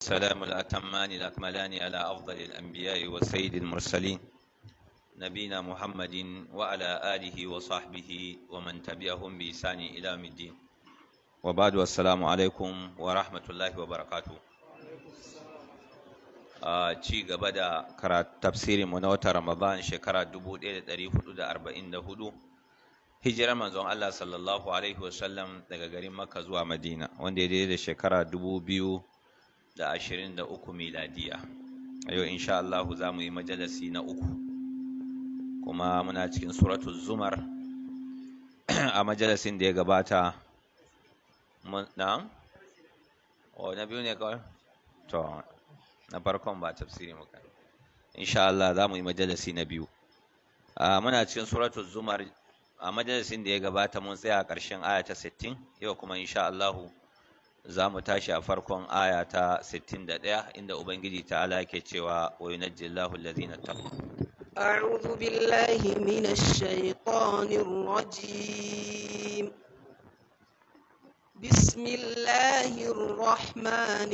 سلام الأتمان الأكملان على أفضل الأنبياء وسيد المرسلين نبينا محمد وعلى آله وصحبه ومن تبعهم بإحسان إلى يوم الدين وبعد والسلام عليكم ورحمة الله وبركاته a ci gaba da tafsirin mu na watan Ramadan shekara 1444 hijirar manzon Allah sallallahu alaihi wasallam daga garin Makka zuwa Madina wanda ya daidai da shekara 2023 miladiya a yau insha Allah za mu yi majalisi na uku kuma muna cikin suratul zumar a majalisin da ya gabata na? o na biyu ne kawai? to na farkon ba tafsiri muka insha Allah za mu yi majalisi na biyu muna cikin suratul zumar a majalisin da ya gabata mun tsaya a ƙarshen aya ta 60 yau kuma insha Allah za mu tashi a farkon aya ta 61 inda ubangiji ta'ala yake cewa wa yunajjillahu allazina taqwa أعوذ بالله من الشيطان الرجيم بسم الله الرحمن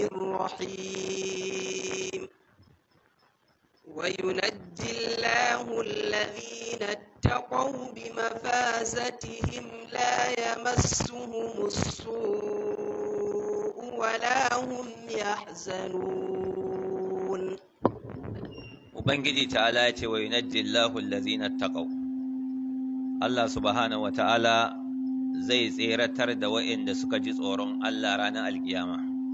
الرحيم وينجي الله الذين اتقوا بمفازتهم لا يمسهم السوء ولا هم يحزنون ubangiji ta'ala ya ce wa yunajjillahu allazina taqaw Allah subhanahu wa ta'ala zai tseratar da waɗanda suka ji tsoron Allah ranar alkiyama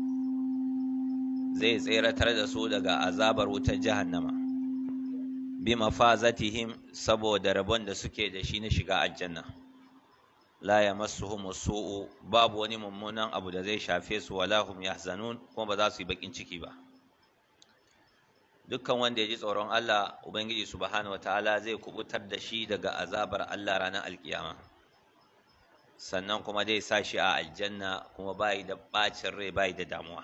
zai tseratar da su daga azabar wutar jahannama bi mafazatihim saboda rabon da suke da shi na shiga aljanna la yamassuhum su'u babu wani mummunan abu da zai shafe su wala hum yahzanun kuma ba za su yi bakin ciki ba dukkan wanda ya ji tsoron Allah ubangiji subhanahu wataala zai kubutar da shi daga azabar Allah ranar alkiyama sannan kuma zai sa shi a aljanna kuma bai da bacin rai bai da damuwa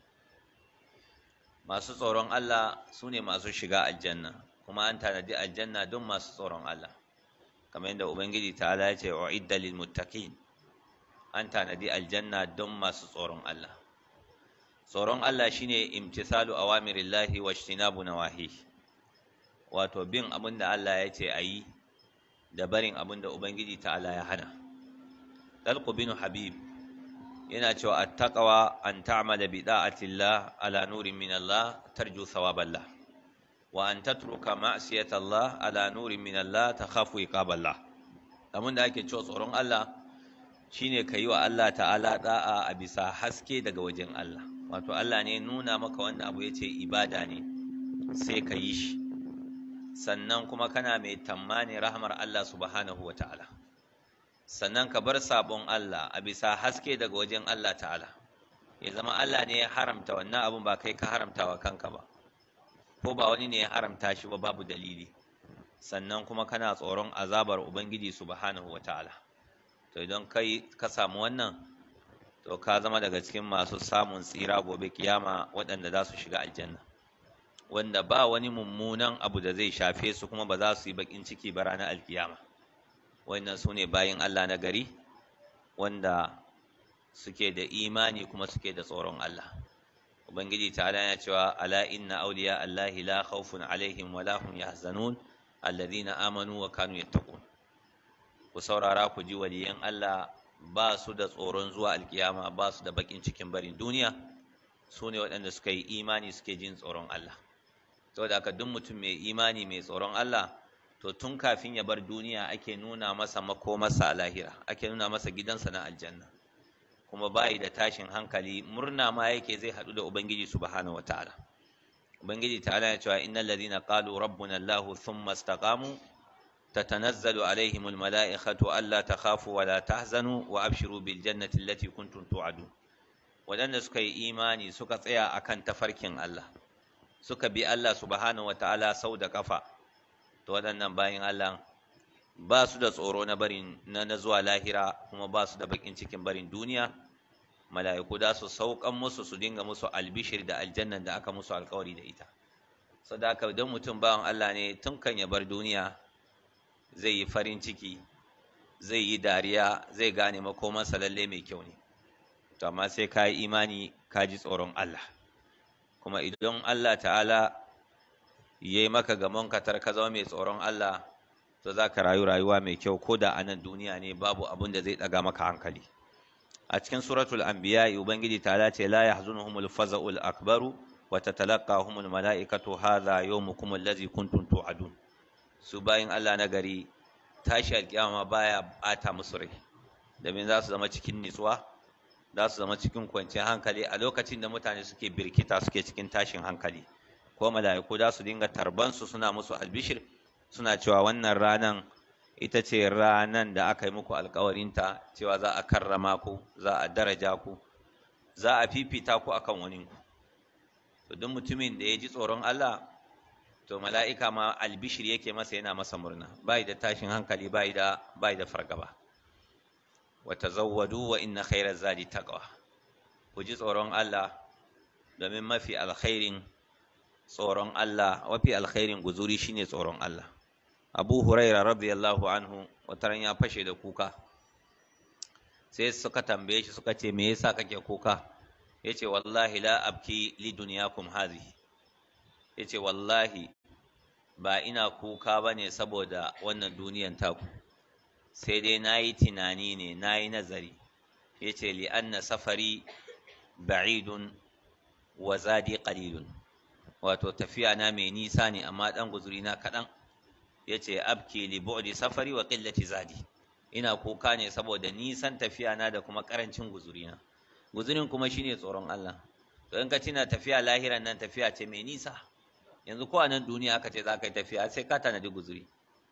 masu tsoron Allah su ne masu shiga aljanna kuma an tanadi aljanna don masu tsoron Allah kamar yadda ubangiji ta'ala ya ce uidda lil muttaqin an tanadi aljanna don masu tsoron Allah tsoron Allah shine imtisalu awamirillahi wa ijtinabu nawahi wato bin abin da Allah ya ce ayi da barin abin da ubangiji ta'ala ya hana Dalqu bin Habib yana cewa attaqwa an ta'mala bi da'atillah ala nurin min Allah tarju thawaballah wa an tatruka ma'siyatallah ala nurin min Allah takhafu iqaballah abin da ake cewa tsoron Allah shine kai wa Allah ta'ala da'a a bisa haske daga wajen Allah wato Allah ne nuna maka wanda abu yace ibada ne sai ka yi shi sannan kuma kana mai tammani rahmar Allah subhanahu wa ta'ala sannan ka bar sabon Allah a bisa haske daga wajen Allah ta'ala ya zama Allah ne ya haramta wannan abun ba kai ka haramta wa kanka ba ko ba wani ne ya haramta shi ba babu dalili sannan kuma kana tsoron azabar ubangiji subhanahu wa ta'ala to idan kai ka samu wannan to ka zama daga cikin masu samun tsira gobe kiyama waɗanda za su shiga aljanna wanda ba wani mummunan abu da zai shafe su kuma ba za su yi bakin ciki ba ranar alkiyama wannan su ne bayin Allah na gari wanda suke da imani kuma suke da tsoron Allah ubangiji ta ya cewa ala inna awliya allahi la khawfun alaihim wa la hum yahzanun alladhina amanu wa kanu yattaqun ku saurara ku ji waliyan Allah ba su da tsoron zuwa alkiyama ba su da bakin cikin barin duniya su ne waɗanda suka yi imani suke jin tsoron Allah saboda haka duk mutum mai imani mai tsoron Allah to tun kafin ya bar duniya ake nuna masa makomarsa a lahira ake nuna masa gidansa na aljanna kuma bayi da tashin hankali murna ma yake zai haɗu da ubangiji subhanahu wataala ubangiji ta'ala ya cewa innal ladina qalu rabbuna allah thumma istaqamu tatanazzalu alaihim almalaikatu alla takhafu wa la tahzanu wa abshiru bil jannati allati kuntum tu'adun wadanda suka yi imani suka tsaya akan tafarkin Allah suka bi Allah subhanahu wataala sau da kafa to waɗannan bayin Allah ba su da tsoro na barin na, na zuwa lahira kuma ba su da bakin cikin barin duniya mala'iku da su saukan musu su dinga musu albishir da aljannan da aka musu alkawari da ita sadaka idan mutum bawan Allah ne tun kan ya bar duniya zai yi farin ciki zai yi dariya zai gane makomansa lalle mai kyau ne to amma sai ka yi imani ka ji tsoron Allah kuma idan Allah ta'ala ya yi maka gamon katar ka zama mai tsoron Allah to za ka rayu rayuwa mai kyau ko da a nan duniya ne babu abin da zai ɗaga maka hankali a cikin suratul anbiya ubangiji ta'ala ce la yahzunuhumul faza'ul akbaru wa tatalaqahumul mala'ikatu hadha yawmukum allazi kuntum tu'adun su bayin Allah na gari tashi alkiyama baya bata musu rai domin za su zama cikin nitsuwa za su zama cikin kwanciyar hankali a lokacin da mutane suke birkita suke cikin tashin hankali ko mala'iku za su dinga tarbansu suna musu albishir suna cewa wannan ranan ita ce ranan da aka yi muku alkawarinta cewa za a karrama ku za a daraja ku za a fifita ku akan waninku to duk mutumin da ya ji tsoron Allah to mala'ika ma albishir yake masa yana masa murna bai da tashin hankali bai da bai da fargaba wa tazawwadu wa inna khairaz zadi taqwa ku ji tsoron Allah domin mafi alkhairin tsoron Allah mafi alkhairin guzuri shine tsoron Allah Abu Huraira radiyallahu anhu wataran ya fashe da kuka sai suka tambaye shi suka ce me yasa kake kuka yace wallahi la abki li dunyakum hadhihi yace wallahi ba ina kuka bane saboda wannan duniyan taku sai dai nayi tunani ne nayi nazari yace li anna safari ba'idun wa zadi qalilun wato tafiya na mai nisa ne amma dan guzuri na kadan yace abki li bu'di safari wa qillati zadi ina kuka ne saboda nisan tafiya na da kuma karancin guzuri na guzurin kuma shine tsoron Allah to in ka tina tafiya lahiran nan tafiya ce mai nisa yanzu ko a nan duniya aka ce za ka yi tafiya sai ka tanadi guzuri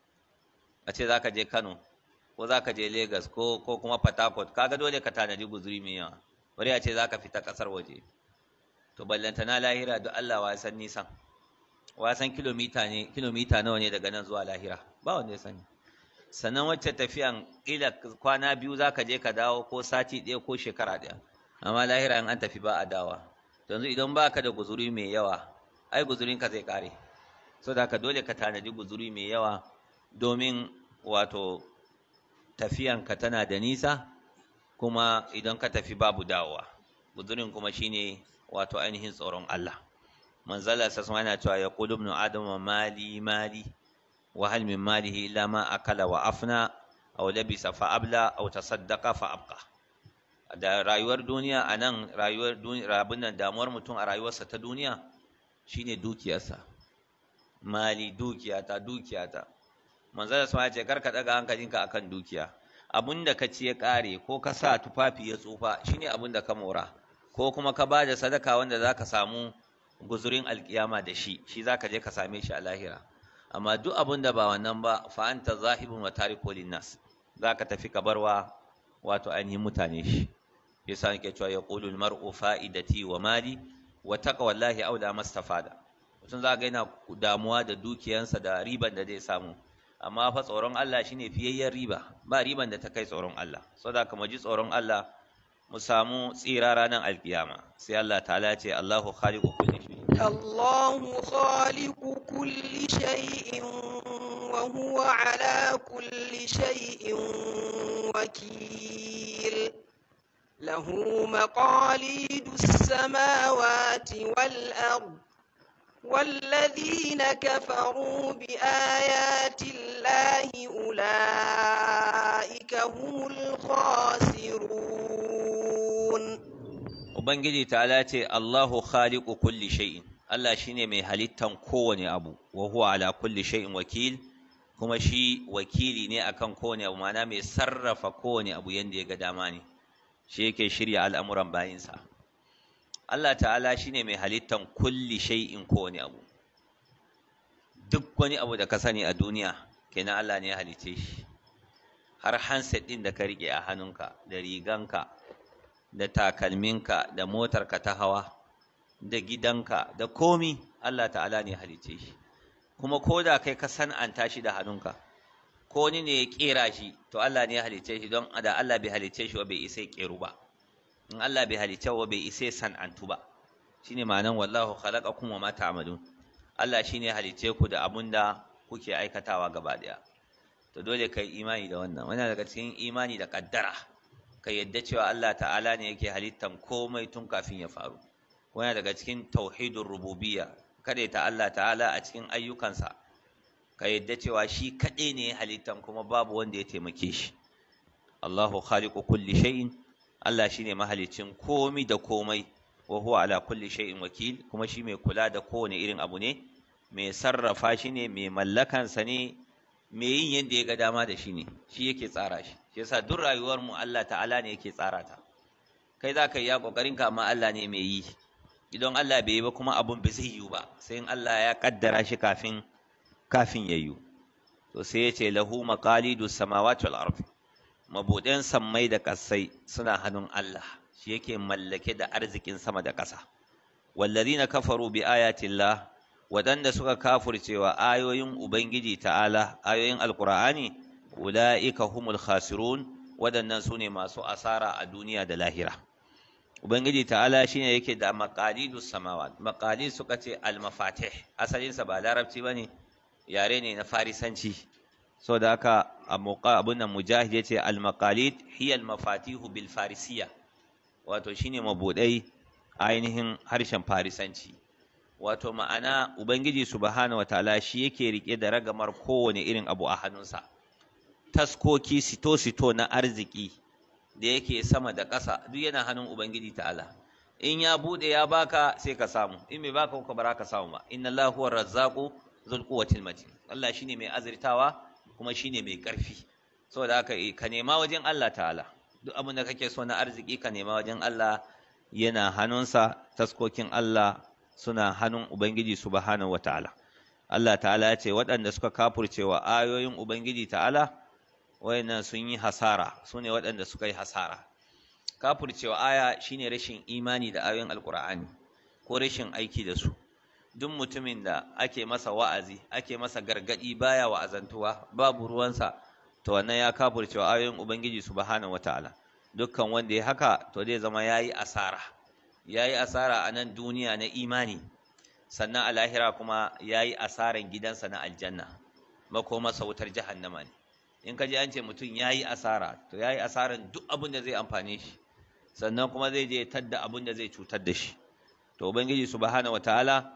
a ce za ka je Kano ko za ka je Lagos ko ko kuma Port Harcourt kaga dole ka tanadi guzuri mai yawa bari a ce za ka fita kasar waje to ballanta na lahira duk Allah wa san nisan wa san kilomita ne kilomita nawa ne daga nan zuwa lahira ba wanda ya sani sannan wacce tafiyan kila kwana biyu za ka je ka dawo ko sati ɗaya ko shekara ɗaya amma lahira in an tafi ba a dawa yanzu idan ba ka da guzuri mai yawa ai guzurinka zai ƙare so da ka dole ka tanadi guzuri mai yawa domin wato tafiyanka tana da nisa kuma idan ka tafi babu dawowa guzurin kuma shine wato ainihin tsoron Allah manzala sa yana cewa ya qulu ibn adam mali mali wa hal min malihi illa ma akala wa afna aw labisa fa abla aw tasaddaqa fa abqa da rayuwar duniya anan rayuwar duniya rabin nan damuwar mutum a rayuwarsa ta duniya shine dukiyarsa mali dukiyata dukiyata manzala sa ya ce karka daga hankalinka akan dukiya abinda ka ci ya kare ko ka sa tufafi ya tsufa shine abinda ka mora ko kuma ka ba da sadaka wanda zaka samu guzurin alkiyama da shi shi zaka je ka same shi a lahira amma duk abin da ba wannan ba fa anta zahibun wa tariku linnas zaka tafi ka barwa wato ainihin mutane shi yasa nake cewa yaqulu almar'u fa'idati wa mali wa taqwallahi aula mastafada mutum za ga yana damuwa da dukiyansa da riban da zai samu amma fa tsoron Allah shine fiyayyen riba ba riban da ta kai tsoron Allah saboda ka ji tsoron Allah mu samu tsira ranar alkiyama sai Allah ta'ala ce Allahu khaliqu kulli shay الله خالق كل شيء وهو على كل شيء وكيل له مقاليد السماوات والأرض والذين كفروا بآيات الله أولئك هم الخاسرون Ubangiji ta'ala ce Allahu khaliqu kulli shay'in Allah shine mai halittan kowane abu wa huwa ala kulli shay'in wakil kuma shi wakili ne akan kowane abu ma'ana mai sarrafa kowane abu yanda ya ga dama ne shi yake shirya al'amuran bayinsa Allah ta'ala shine mai halittan kulli shay'in kowane abu duk wani abu da ka sani a duniya kenan Allah ne ya halice shi har handset din da ka rike a hannunka da riganka da takalminka da motarka ta hawa da gidanka da komi Allah ta'ala ne halice shi kuma ko da kai ka san'anta shi da hannunka ko ni ne ya kera shi to Allah ne ya halice shi don da Allah bai halice shi wa bai isa keru ba in Allah bai halice wa bai isa san'antu ba shine ma'anan wallahu khalaqakum wa ma ta'malun Allah shine ya halice ku da abun da kuke aikatawa gaba daya to dole kai imani da wannan wannan daga cikin imani da kaddara ka yadda cewa Allah ta'ala ne yake halittan komai tun kafin ya faru wani daga cikin tauhidin rububiyya kada ta Allah ta'ala a cikin ayyukansa ka yadda cewa shi kaɗai ne halittan kuma babu wanda ya taimake shi Allahu khaliqu kulli shay'in Allah shine mahalicin komi da komai wa huwa ala kulli shay'in wakil kuma shi mai kula da kowane irin abu ne mai sarrafa shi ne mai mallakansa ne mai yin yadda ya ga dama da shi ne shi yake tsara shi shi yasa duk rayuwar mu Allah ta'ala ne yake tsara ta kai za ka yi ya kokarin ka amma Allah ne mai yi idan Allah bai yi ba kuma abun bai zai yiwu ba sai in Allah ya kaddara shi kafin kafin ya yiwu to sai ya ce lahu maqalidu samawati wal ardi mabuɗin sammai da ƙasai suna hannun Allah shi yake mallake da arzikin sama da ƙasa wallazina kafaru bi ayatillah waɗanda suka kafurcewa ayoyin ubangiji ta'ala ayoyin alqur'ani ulaika humul khasirun waɗannan su ne masu asara a duniya da lahira ubangiji ta'ala shine yake da maqalidus samawat maqalid suka ce al-mafatih asalinsa ba larabci bane yare ne na farisanci so da haka abun nan mujahid yace al-maqalid hiya al-mafatihu bil farisiya wato shine mabudai ainihin harshen farisanci wato ma'ana ubangiji subhanahu wataala shi yake rike da ragamar kowane irin abu a hannunsa taskoki sito sito na arziki da yake sama da ƙasa duk yana hannun ubangiji ta'ala in ya bude ya baka sai ka samu in bai baka ko ba ka samu ba inna allahu huwa razzaqu dhul quwwatil matin Allah shine mai azirtawa kuma shine mai ƙarfi saboda haka ka nema wajen Allah ta'ala duk abin da kake so na arziki ka nema wajen Allah yana hannunsa taskokin Allah suna hannun Ubangiji subhanahu wata'ala Allah ta'ala ya ce waɗanda suka kafurcewa ayoyin Ubangiji ta'ala wayannan sun yi hasara su ne waɗanda suka yi hasara kafurcewa aya shine rashin imani da ayoyin alkur'ani ko rashin aiki da su duk mutumin da ake masa wa'azi ake masa gargadi baya wa'azantuwa babu ruwansa to wannan ya kafurcewa ayoyin ubangiji subhanahu wataala dukkan wanda ya haka to zai zama yayi asara yayi asara a nan duniya na imani sannan a lahira kuma yayi asaran gidansa na aljanna masa wutar jahannama ne in ka ji an ce mutum yayi asara to yayi asaran duk abin da zai amfane shi sannan kuma zai je tadda abin da zai cutar da shi to ubangiji subhanahu wataala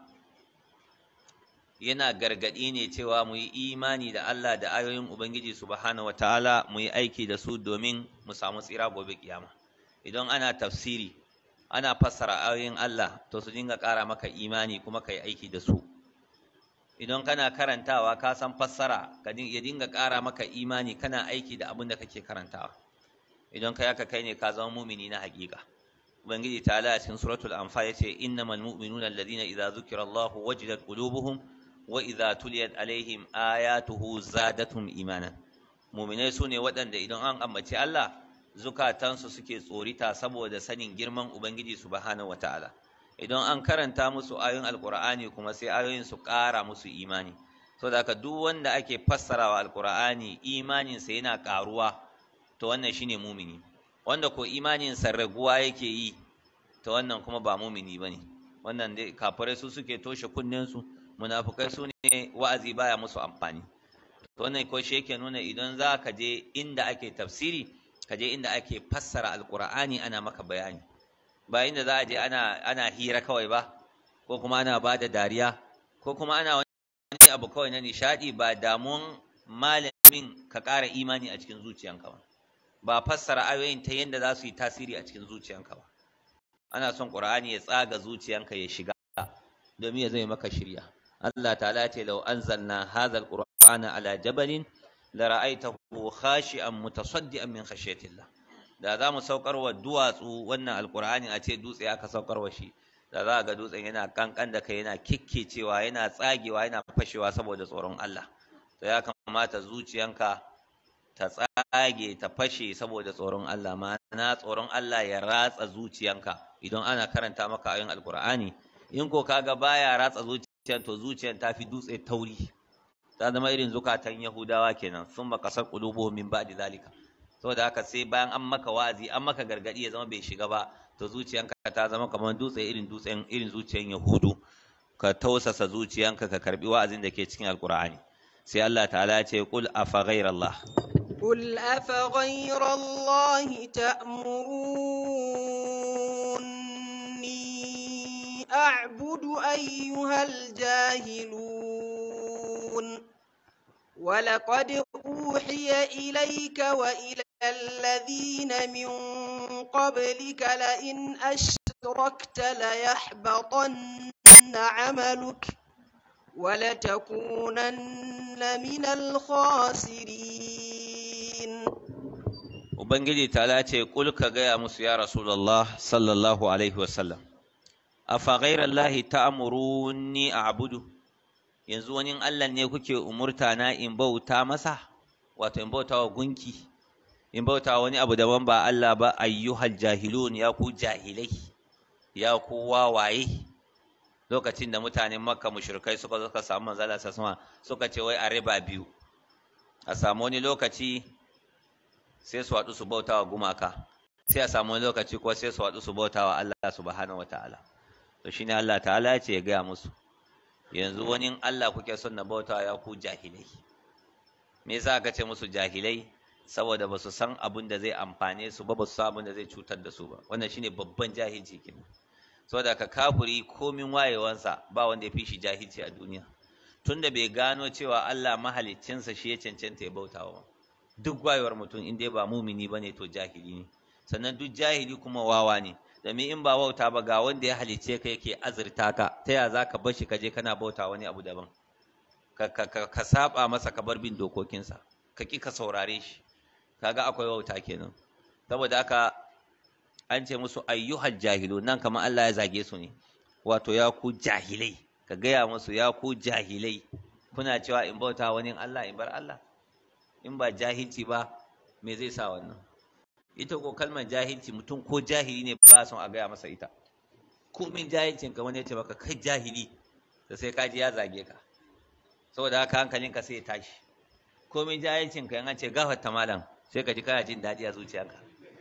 yana gargaɗi ne cewa mu yi imani da Allah da ayoyin Ubangiji subhanahu wataala mu yi aiki da su domin mu samu tsira gobe kiyama idan ana tafsiri ana fassara ayoyin Allah to su dinga ƙara maka imani kuma ka yi aiki da su idan kana karantawa ka san fassara ka ya dinga ƙara maka imani kana aiki da abin da kake karantawa idan kai haka kai ne ka zama mumini na haƙiƙa ubangiji ta a cikin suratul anfal yace innamal mu'minuna alladhina idza zukira Allahu wajilat qulubuhum wa idza tuliyat alaihim ayatuhu zadatum imanan mu'minai sune waɗanda idan an ambaci Allah zukatansu suke tsorita saboda sanin girman ubangiji subhanahu wataala idan an karanta musu ayoyin alqur'ani kuma sai ayoyin su ƙara musu imani saboda haka duk wanda ake fassarawa alqur'ani imanin sa yana ƙaruwa to wannan shine mumini wanda ko imanin sa raguwa yake yi to wannan kuma ba mumini bane wannan dai kafirai su suke toshe kunnen su munafukai su ne wa'azi baya musu amfani to wannan ko shi yake nuna idan za ka je inda ake tafsiri ka je inda ake fassara alqur'ani ana maka bayani ba inda za a je ana ana hira kawai ba ko kuma ana ba da dariya ko kuma ana wani abu kawai na nishadi ba damuwan malamin ka ƙara imani a cikin zuciyanka ba ba fassara ayoyin ta yadda za su yi tasiri a cikin zuciyanka ba ana son qur'ani ya tsaga zuciyanka ya shiga domin ya zama maka shirya Allah ta'ala ce law anzalna hadha alqur'ana ala jabalin la ra'aytahu khashi'an mutasaddian min khashyatillah da za mu saukar wa duwatsu wannan alqur'ani a ce dutse aka saukar wa shi da za ga dutsen yana kankan da kai yana kikkecewa yana tsagewa yana fashewa saboda tsoron Allah to ya kamata zuciyanka ta tsage ta fashe saboda tsoron Allah ma'ana tsoron Allah ya ratsa zuciyanka idan ana karanta maka ayoyin alqur'ani in ko kaga baya ratsa zuciyan to zuciyan ta fi dutse tauri ta zama irin zukatan yahudawa kenan sun ba kasar qulubuhum min ba'di zalika saboda haka sai bayan an maka wa'azi an maka gargadi ya zama bai shiga ba to zuciyanka ta zama kamar dutse irin dutsen irin zuciyan yahudu ka tausasa zuciyanka ka karbi wa'azin da ke cikin alqur'ani sai Allah ta'ala ya ce qul afa ghayrallah قل أفغير الله تأمروني أعبد أيها الجاهلون ولقد أوحي إليك وإلى الذين من قبلك لئن أشركت ليحبطن عملك ولتكونن من الخاسرين Ubangiji ta ce kul ka gaya musu ya Rasulullah sallallahu alaihi wasallam afa ghairallahi ta'muruni a'budu yanzu wani Allah ne kuke umurta na in bauta masa wato in bauta wa gunki in bauta wani abu daban ba Allah ba ayyuhal jahilun ya ku jahilai ya ku wawaye lokacin da mutanen makka mushrikai suka zo suka samu manzala sasma suka ce wai a riba biyu a samu wani lokaci sai su haɗu su bauta wa gumaka sai a samu wani lokaci ko sai su haɗu su bauta wa Allah subhanahu wataala to shine Allah ta'ala ya ce ya gaya musu yanzu wani Allah kuke son na bauta ya ku jahilai me yasa aka ce musu jahilai saboda ba su san abin da zai amfane su ba ba su san abin da zai cutar da su ba wannan shine babban jahilci kenan saboda ka kafuri komin wayewansa ba wanda ya fi shi jahilci a duniya tunda bai gano cewa Allah mahaliccinsa shi ya cancanta ya bautawa ba duk wayewar mutum in dai ba mumini bane to jahili ne sannan duk jahili kuma wawa ne domin in ba wauta ba ga wanda ya halicce ka yake azurta ka ta ya za ka bar shi ka je kana bauta wani abu daban ka, ka, ka, ka saba masa ka bar bin dokokinsa ka ki ka saurare shi kaga akwai wauta kenan saboda haka an ce musu ayyuhal jahilu nan kamar Allah ya zage su ne wato ya ku jahilai ka gaya musu ya ku jahilai kuna cewa in bauta wani Allah in bar Allah in ba jahilci ba me zai sa wannan ita ko kalmar jahilci mutum ko jahili ne ba son a gaya masa ita komin jahilcin ka wani ya ce maka kai jahili da sai ka ji ya zage ka saboda haka hankalinka sai ya tashi komin jahilcin ka yan ce gafarta malam sai ka ji kana jin daɗi a zuciyarka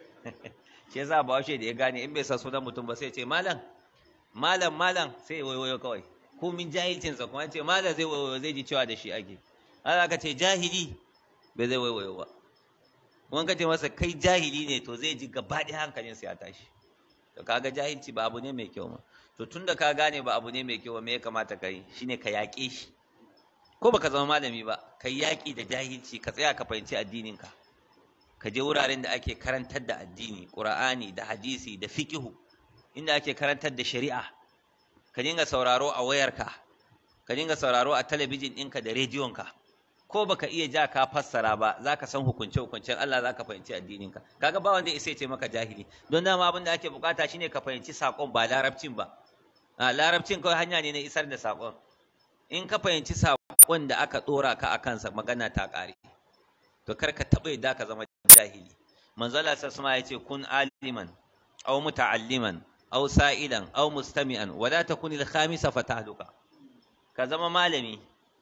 shi yasa bahaushe da ya gane in bai sa sunan mutum ba sai ce malam malam malam sai wayo kawai komin jahilcinsa kuma ce malam zai wayo zai ji cewa da shi ake ana ka ce jahili bai zai wayo ba wani ka ce masa kai jahili ne to zai ji gaba ɗaya hankalinsa ya tashi to kaga jahilci ba abu ne mai kyau ma to tun da ka gane ba abu ne mai kyau ba me ya kamata ka yi shine ka yaƙe shi ko baka zama malami ba ka yaƙi da jahilci ka tsaya ka fahimci addininka ka je wuraren da ake karantar da addini qur'ani da hadisi da fiqihu inda ake karantar da shari'a ka dinga sauraro a wayarka ka dinga sauraro a talabijin ɗinka da rediyonka ko baka iya ja ka fassara ba zaka san hukunce hukuncen Allah zaka fahimci addininka kaga ba wanda ya ce maka jahili don dama abin da ake bukata shine ka fahimci sakon ba larabcin ba a larabcin kawai hanya ne na isar da sakon in ka fahimci sakon da aka dora ka a kansa magana ta kare to kar ka taɓa yadda ka zama jahili manzo Allah sallallahu ya ce kun aliman aw muta'alliman aw sa'ilan aw mustami'an wa la takun al-khamisa fatahluka ka zama malami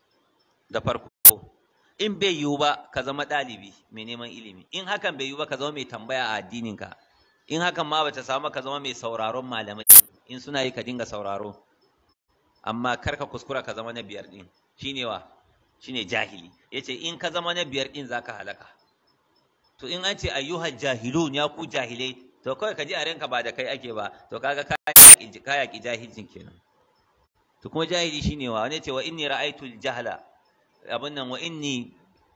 da farko in bai yiwu ba ka zama ɗalibi mai neman ilimi in hakan bai yiwu ba ka zama mai tambaya a addininka in hakan ma bata samu ka zama mai sauraron malamai in suna yi ka dinga sauraro amma kar ka kuskura ka zama na biyar din shine wa shine jahili yace in ka zama na biyar din zaka halaka to in an ce ayyuhal jahilun ya ku jahilai to kawai ka ji a ranka ba da kai ake ba to kaga ka yaki jahilcin kenan to kuma jahili shine wa wani ce wa inni ra'aytul jahla abin nan wa inni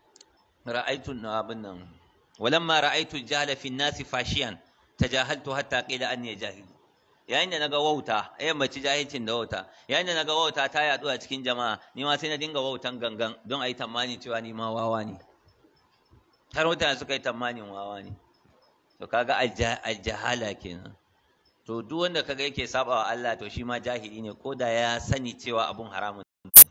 ra'aytu abin nan walamma ra'aytu al-jahla fi an-nasi fashiyan tajahaltu hatta qila anni jahil yayin da naga wauta eh mace jahilcin da wauta yayin da naga wauta ta yadu a cikin jama'a ni ma sai na dinga wautan gangan don ayi tamani cewa ni ma wawa ne har mutane suka yi tamanin wawa ne to kaga aljahala kenan to duk wanda kaga yake sabawa Allah to shi ma jahili ne ko da ya sani cewa abun haramun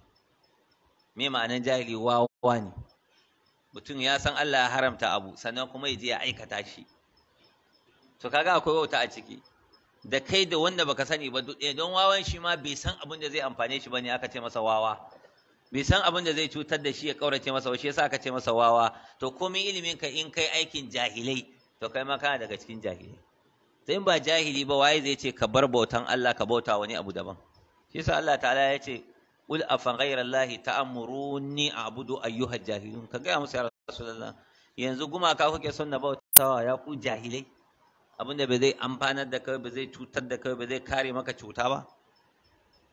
me ma'anan jahili wawa ne mutum ya san Allah ya haramta abu sannan kuma ya je ya aikata shi to kaga akwai wauta a ciki da kai da wanda baka sani ba duk don wawan shi ma bai san abin da zai amfane shi bane aka ce masa wawa bai san abin da zai cutar da shi ya kaurace masa ba shi yasa aka ce masa wawa to komai ilimin ka in kai aikin jahilai to kai ma kana daga cikin jahilai sai ba jahili ba waye zai ce ka bar bautan Allah ka bauta wani abu daban shi yasa Allah ta'ala ya ce qul afa ghayra allahi ta'muruni a'budu ayyuhal jahilun ka ga musu ya rasulullah yanzu gumaka kuke son na bautawa ya ku jahilai abinda bai zai amfanar da kai ba zai cutar da kai ba zai kare maka cuta ba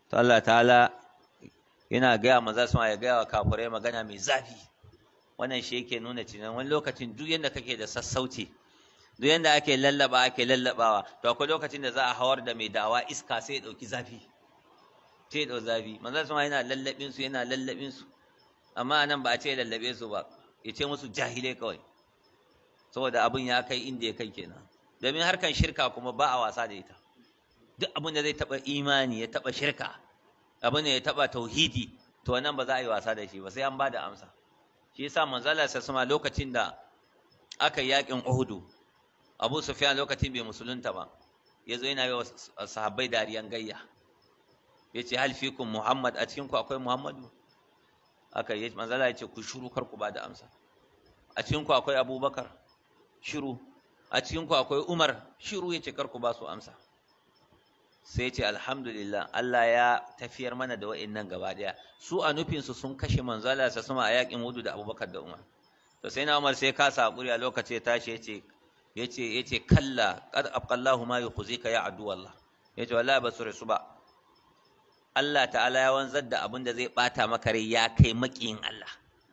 to Allah ta'ala yana gaya maza su ya gaya wa kafirai magana mai zafi wannan shi yake nuna cewa wani lokacin duk yanda kake da sassauci duk yanda ake lallaba ake lallabawa to akwai lokacin da za a hawar da mai dawa iska sai ya dauki zafi sai ya dau zafi manzo sun yana lallabin su yana lallabin su amma anan ba a ce lallabe su ba ya ce musu jahilai kawai saboda abin ya kai inda ya kai kenan domin harkan shirka kuma ba a wasa da ita duk abin da zai taba imani ya taba shirka abin da ya taba tauhidi to nan ba za a yi wasa da shi ba sai an ba da amsa shi yasa manzala sa sama lokacin da aka yi yakin Uhudu Abu Sufyan lokacin bai musulunta ba yazo yana yi wa sahabbai dariyan gayya yace hal fikum Muhammad a cikin ku akwai Muhammadu aka yi manzala yace ku shiru kar ku ba da amsa a cikin ku akwai Abubakar shiru a cikin ku akwai Umar shiru yace kar ku ba su amsa sai ce alhamdulillah Allah ya tafiyar mana da wa'annan gaba daya su a nufinsu sun kashe manzo Allah sa sama a yakin Uhud da Abubakar da Umar to sai na Umar sai ka sa hakuri a lokaci tashi yace yace yace kalla qad abqallahu ma yukhzika ya adu Allah yace wallahi ba su rasu ba Allah ta'ala ya wanzar da abin da zai bata maka rai ya kai makiyin Allah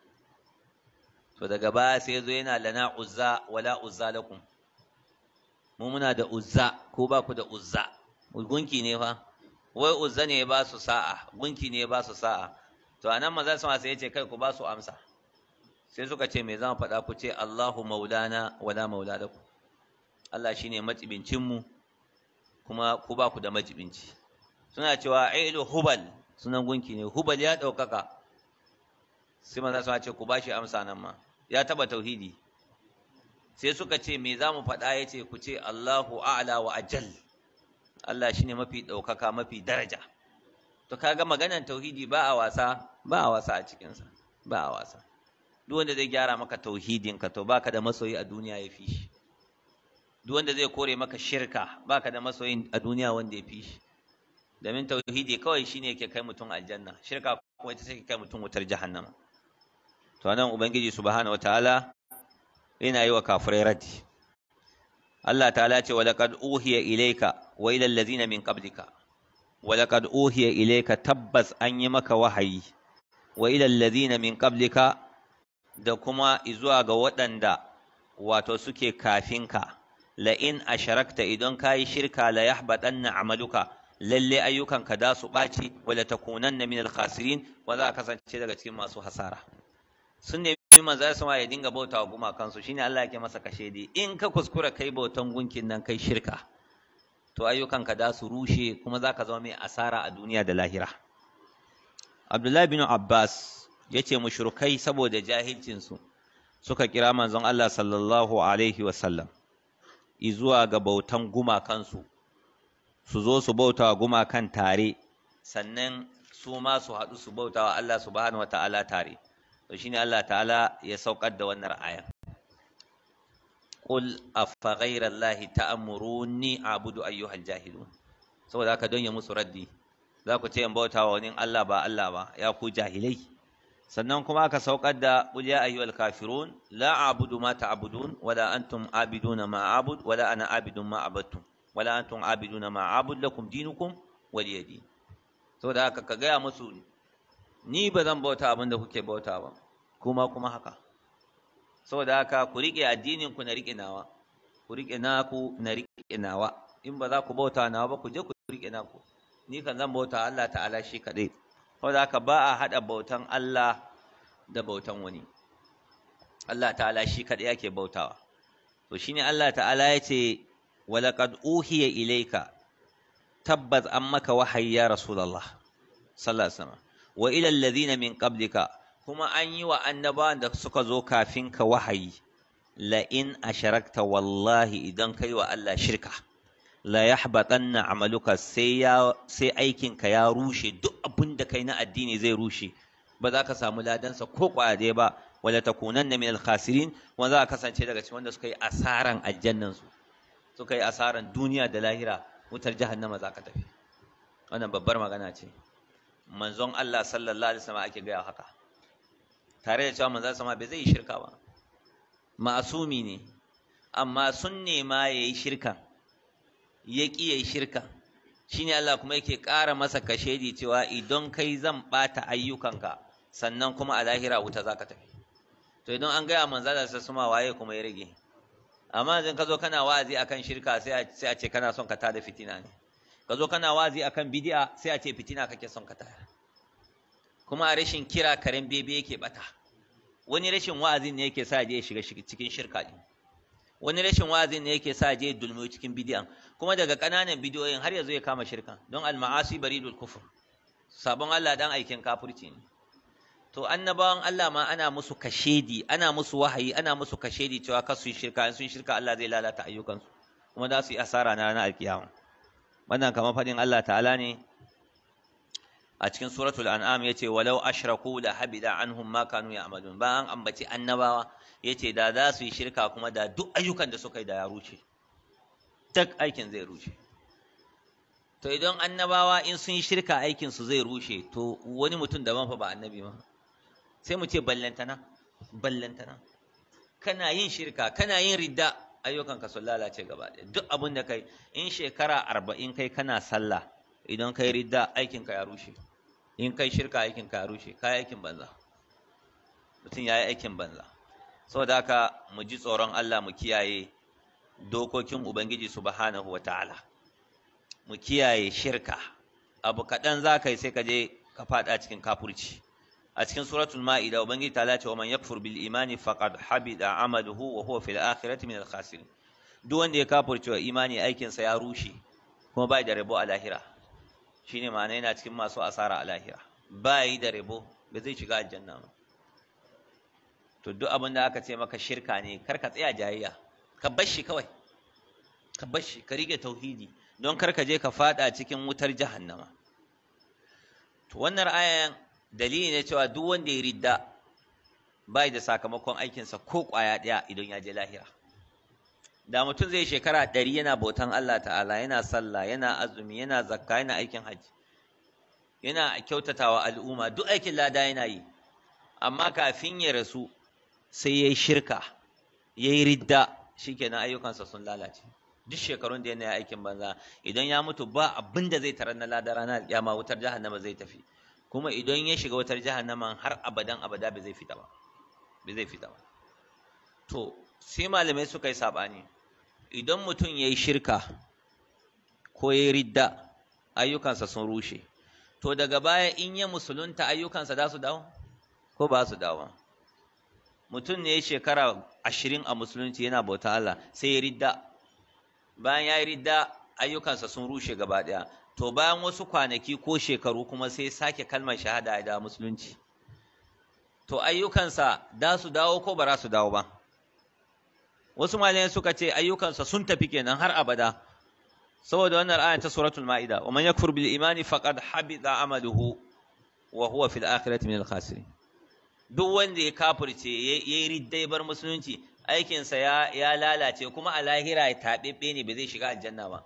to daga baya sai zo yana lana uzza wala uzza lakum mu muna da uzza ko ba ku da uzza gunki ne fa wai uzza ne ba su sa'a gunki ne ba su sa'a to anan maza sama sai yace kai ku ba su amsa sai suka ce me zan faɗa ku ce Allahu maulana wala maula lakum Allah shine matsibincin mu kuma ku ba ku da majibinci suna cewa ailu hubal sunan gunki ne hubal ya ɗaukaka sai maza sama ce ku ba shi amsa nan ma ya taba tauhidi sai suka ce me za mu faɗa ya ce ku ce Allahu a'la wa ajal Allah shine mafi ɗaukaka mafi daraja to kaga maganar tauhidi ba a wasa ba a wasa a cikinsa ba a wasa duk wanda zai gyara maka tauhidin ka to baka da masoyi a duniya ya fi shi duk wanda zai kore maka shirka baka da masoyi a duniya wanda ya fi shi domin tauhidi kawai shine yake kai mutum aljanna shirka kuma ita take kai mutum wutar jahannama to nan ubangiji subhanahu wataala yana yi wa kafirai raddi Allah ta'ala ce wa laqad uhiya ilayka wa ila allazina min qablika wa laqad uhiya ilayka tabbas an yi maka wahayi wa ila allazina min qablika da kuma izuwa ga waɗanda wato suke kafinka la in asharakta idan kayi shirka la yahbatanna amaluka lalle ayyukanka da su ɓaci wa la takunanna min al-khasirin wa za ka kasance daga cikin masu hasara sun nemi manzo ya sama ya dinga bauta wa gumakansu shine Allah yake masa kashe dai in ka kuskura kai bautan gunkin nan kai shirka to ayyukanka da su rushe kuma za ka zama mai asara a duniya da lahira Abdullahi bin Abbas ya ce mushrikai saboda jahilcinsu suka kira manzon Allah sallallahu alaihi wasallam izuwa ga bautan gumakansu su zo su bauta wa gumakan tare sannan su ma su haɗu su bauta wa Allah subhanahu wa ta'ala tare to shine Allah ta'ala ya saukar da wannan aya qul afa ghayra allahi ta'muruni a'budu ayyuhal jahilun saboda haka don ya musu raddi za ku ce in bauta wa wani Allah ba Allah ba ya ku jahilai sannan kuma aka saukar da qul ya ayyuhal kafirun la a'budu ma ta'budun wala antum abiduna ma a'bud wala ana abidun ma abattum wala antum abiduna ma a'bud lakum dinukum waliyadi saboda haka ka gaya musu ni ba zan bauta abin da kuke bauta ba kuma kuma haka saboda haka ku riƙe addinin ku na riƙe nawa ku riƙe naku na riƙe nawa in ba za ku bauta nawa ba ku je ku riƙe naku ni kan zan bauta Allah ta'ala shi kaɗai saboda haka ba a haɗa bautan Allah da bautan wani Allah ta'ala shi kaɗai yake bautawa to shine Allah ta'ala ya ce walaqad uhiya ilayka tabbas an maka wahayi ya rasulullah sallallahu alaihi wasallam wa ila alladhina min qablika kuma an yi wa annabawan da suka zo kafin ka wahayi la in asharakta wallahi idan kai wa Allah shirka la yahbatanna amaluka sai ya sai aikin ka ya rushe duk abin da kai na addini zai rushe ba za ka samu ladansa ko kwade ba wala takunanna min al-khasirin wa za ka kasance daga cikin wanda suka yi asaran aljannan su suka yi asaran duniya da lahira wutar jahannama za ka tafi wannan babbar magana ce manzon Allah sallallahu alaihi wasallam ake gaya haka tare da cewa manzon sama bai zai yi shirka ba ma'asumi ne amma sun nema yayi shirkan ya ki yayi shirkan shine Allah kuma yake ƙara masa kashedi cewa idan kai zan ɓata ayyukanka sannan kuma a lahira wuta za ka tafi to idan an gaya manza da suma waye kuma ya rage amma idan ka zo kana wa'azi akan shirka sai a ce kana son ka tada fitina ne ka zo kana wa'azi akan bidi'a sai a ce fitina kake son ka tada kuma a rashin kira karen bebe yake bata wani rashin wa'azin ne yake sa je ya shiga cikin shirka din wani rashin wa'azin ne yake sa je dulmiyo cikin bidi'an kuma daga ƙananan bidiyoyin har yanzu ya kama shirka don al-ma'asi baridul kufur sabon Allah dan aikin kafirci ne to annabawan Allah ma ana musu kashedi ana musu wahayi ana musu kashedi cewa kar su yi shirka in sun shirka Allah zai lalata ayyukansu kuma za su yi asara na ranar alkiyama wannan kamar faɗin Allah ta'ala ne a cikin suratul an'am yace walau ashraku la habida anhum ma kanu ya'malun ba an ambaci annabawa yace da za su yi shirka kuma da duk ayyukan da suka yi da ya rushe tak aikin zai rushe to idan annabawa in sun yi shirka aikin su zai rushe to wani mutum daban fa ba annabi ma sai mu ce ballantana ballantana kana yin shirka kana yin ridda ayyukanka sun lalace gaba ɗaya duk abin da kai in shekara arba'in kai kana sallah idan kai ridda aikinka ya rushe in kai shirka aikinka ya rushe kai aikin banza mutum ya yi aikin banza saboda haka mu ji tsoron Allah mu kiyaye dokokin Ubangiji subhanahu wa ta'ala mu kiyaye shirka abu kaɗan za ka yi sai ka je ka faɗa cikin kafurci a cikin suratul ma'ida ubangiji ta lace wa man yakfur bil imani faqad habida amaluhu wa huwa fil akhirati min al khasirin duk wanda ya kafurce wa imani aikin sa ya rushe kuma bai da rabo a lahira shine ma'ana yana cikin masu asara a lahira bai da rabo ba zai shiga aljanna ba to duk abin da aka ce maka shirka ne kar ka tsaya jayayya ka bar shi kawai ka bar shi ka rike tauhidi don kar ka je ka fada cikin wutar jahannama to wannan ayan dalili ne cewa duk wanda ya ridda bai da sakamakon aikinsa ko kwaya ɗaya idan ya je lahira da mutum zai shekara ɗari yana bautan Allah ta'ala yana sallah yana azumi yana zakka yana aikin hajji yana kyautatawa al'umma duk aikin lada yana yi amma kafin ya rasu sai ya yi shirka ya yi ridda shikenan ayyukansa sun lalace duk shekarun da yana aikin banza idan ya mutu ba abin da zai tarar na lada ranar kiyama wutar jahannama zai tafi kuma idan ya shiga wutar jahannama har abadan abada ba zai fita ba ba zai fita ba to sai malamai suka yi sabani idan mutum ya yi shirka ko ya yi ridda ayyukansa sun rushe to daga baya in ya musulunta ayyukansa za su dawo ko ba su dawo mutum ne ya shekara ashirin a musulunci yana bauta Allah sai ya ridda bayan ya yi ridda ayyukansa sun rushe gaba ɗaya to bayan wasu kwanaki ko shekaru kuma sai sake kalmar shahada ya dawo musulunci to ayyukansa da su dawo ko ba za su dawo ba wasu malamai suka ce ayyukansa sun tafi kenan har abada saboda wannan aya ta suratul maida wa man yakfur bil imani faqad habita amaluhu wa huwa fil akhirati min al khasirin duk wanda ya kafirce ya yi ridda ya bar musulunci aikinsa ya, ya lalace kuma a lahira ya taɓeɓɓe ne ba zai shiga aljanna ba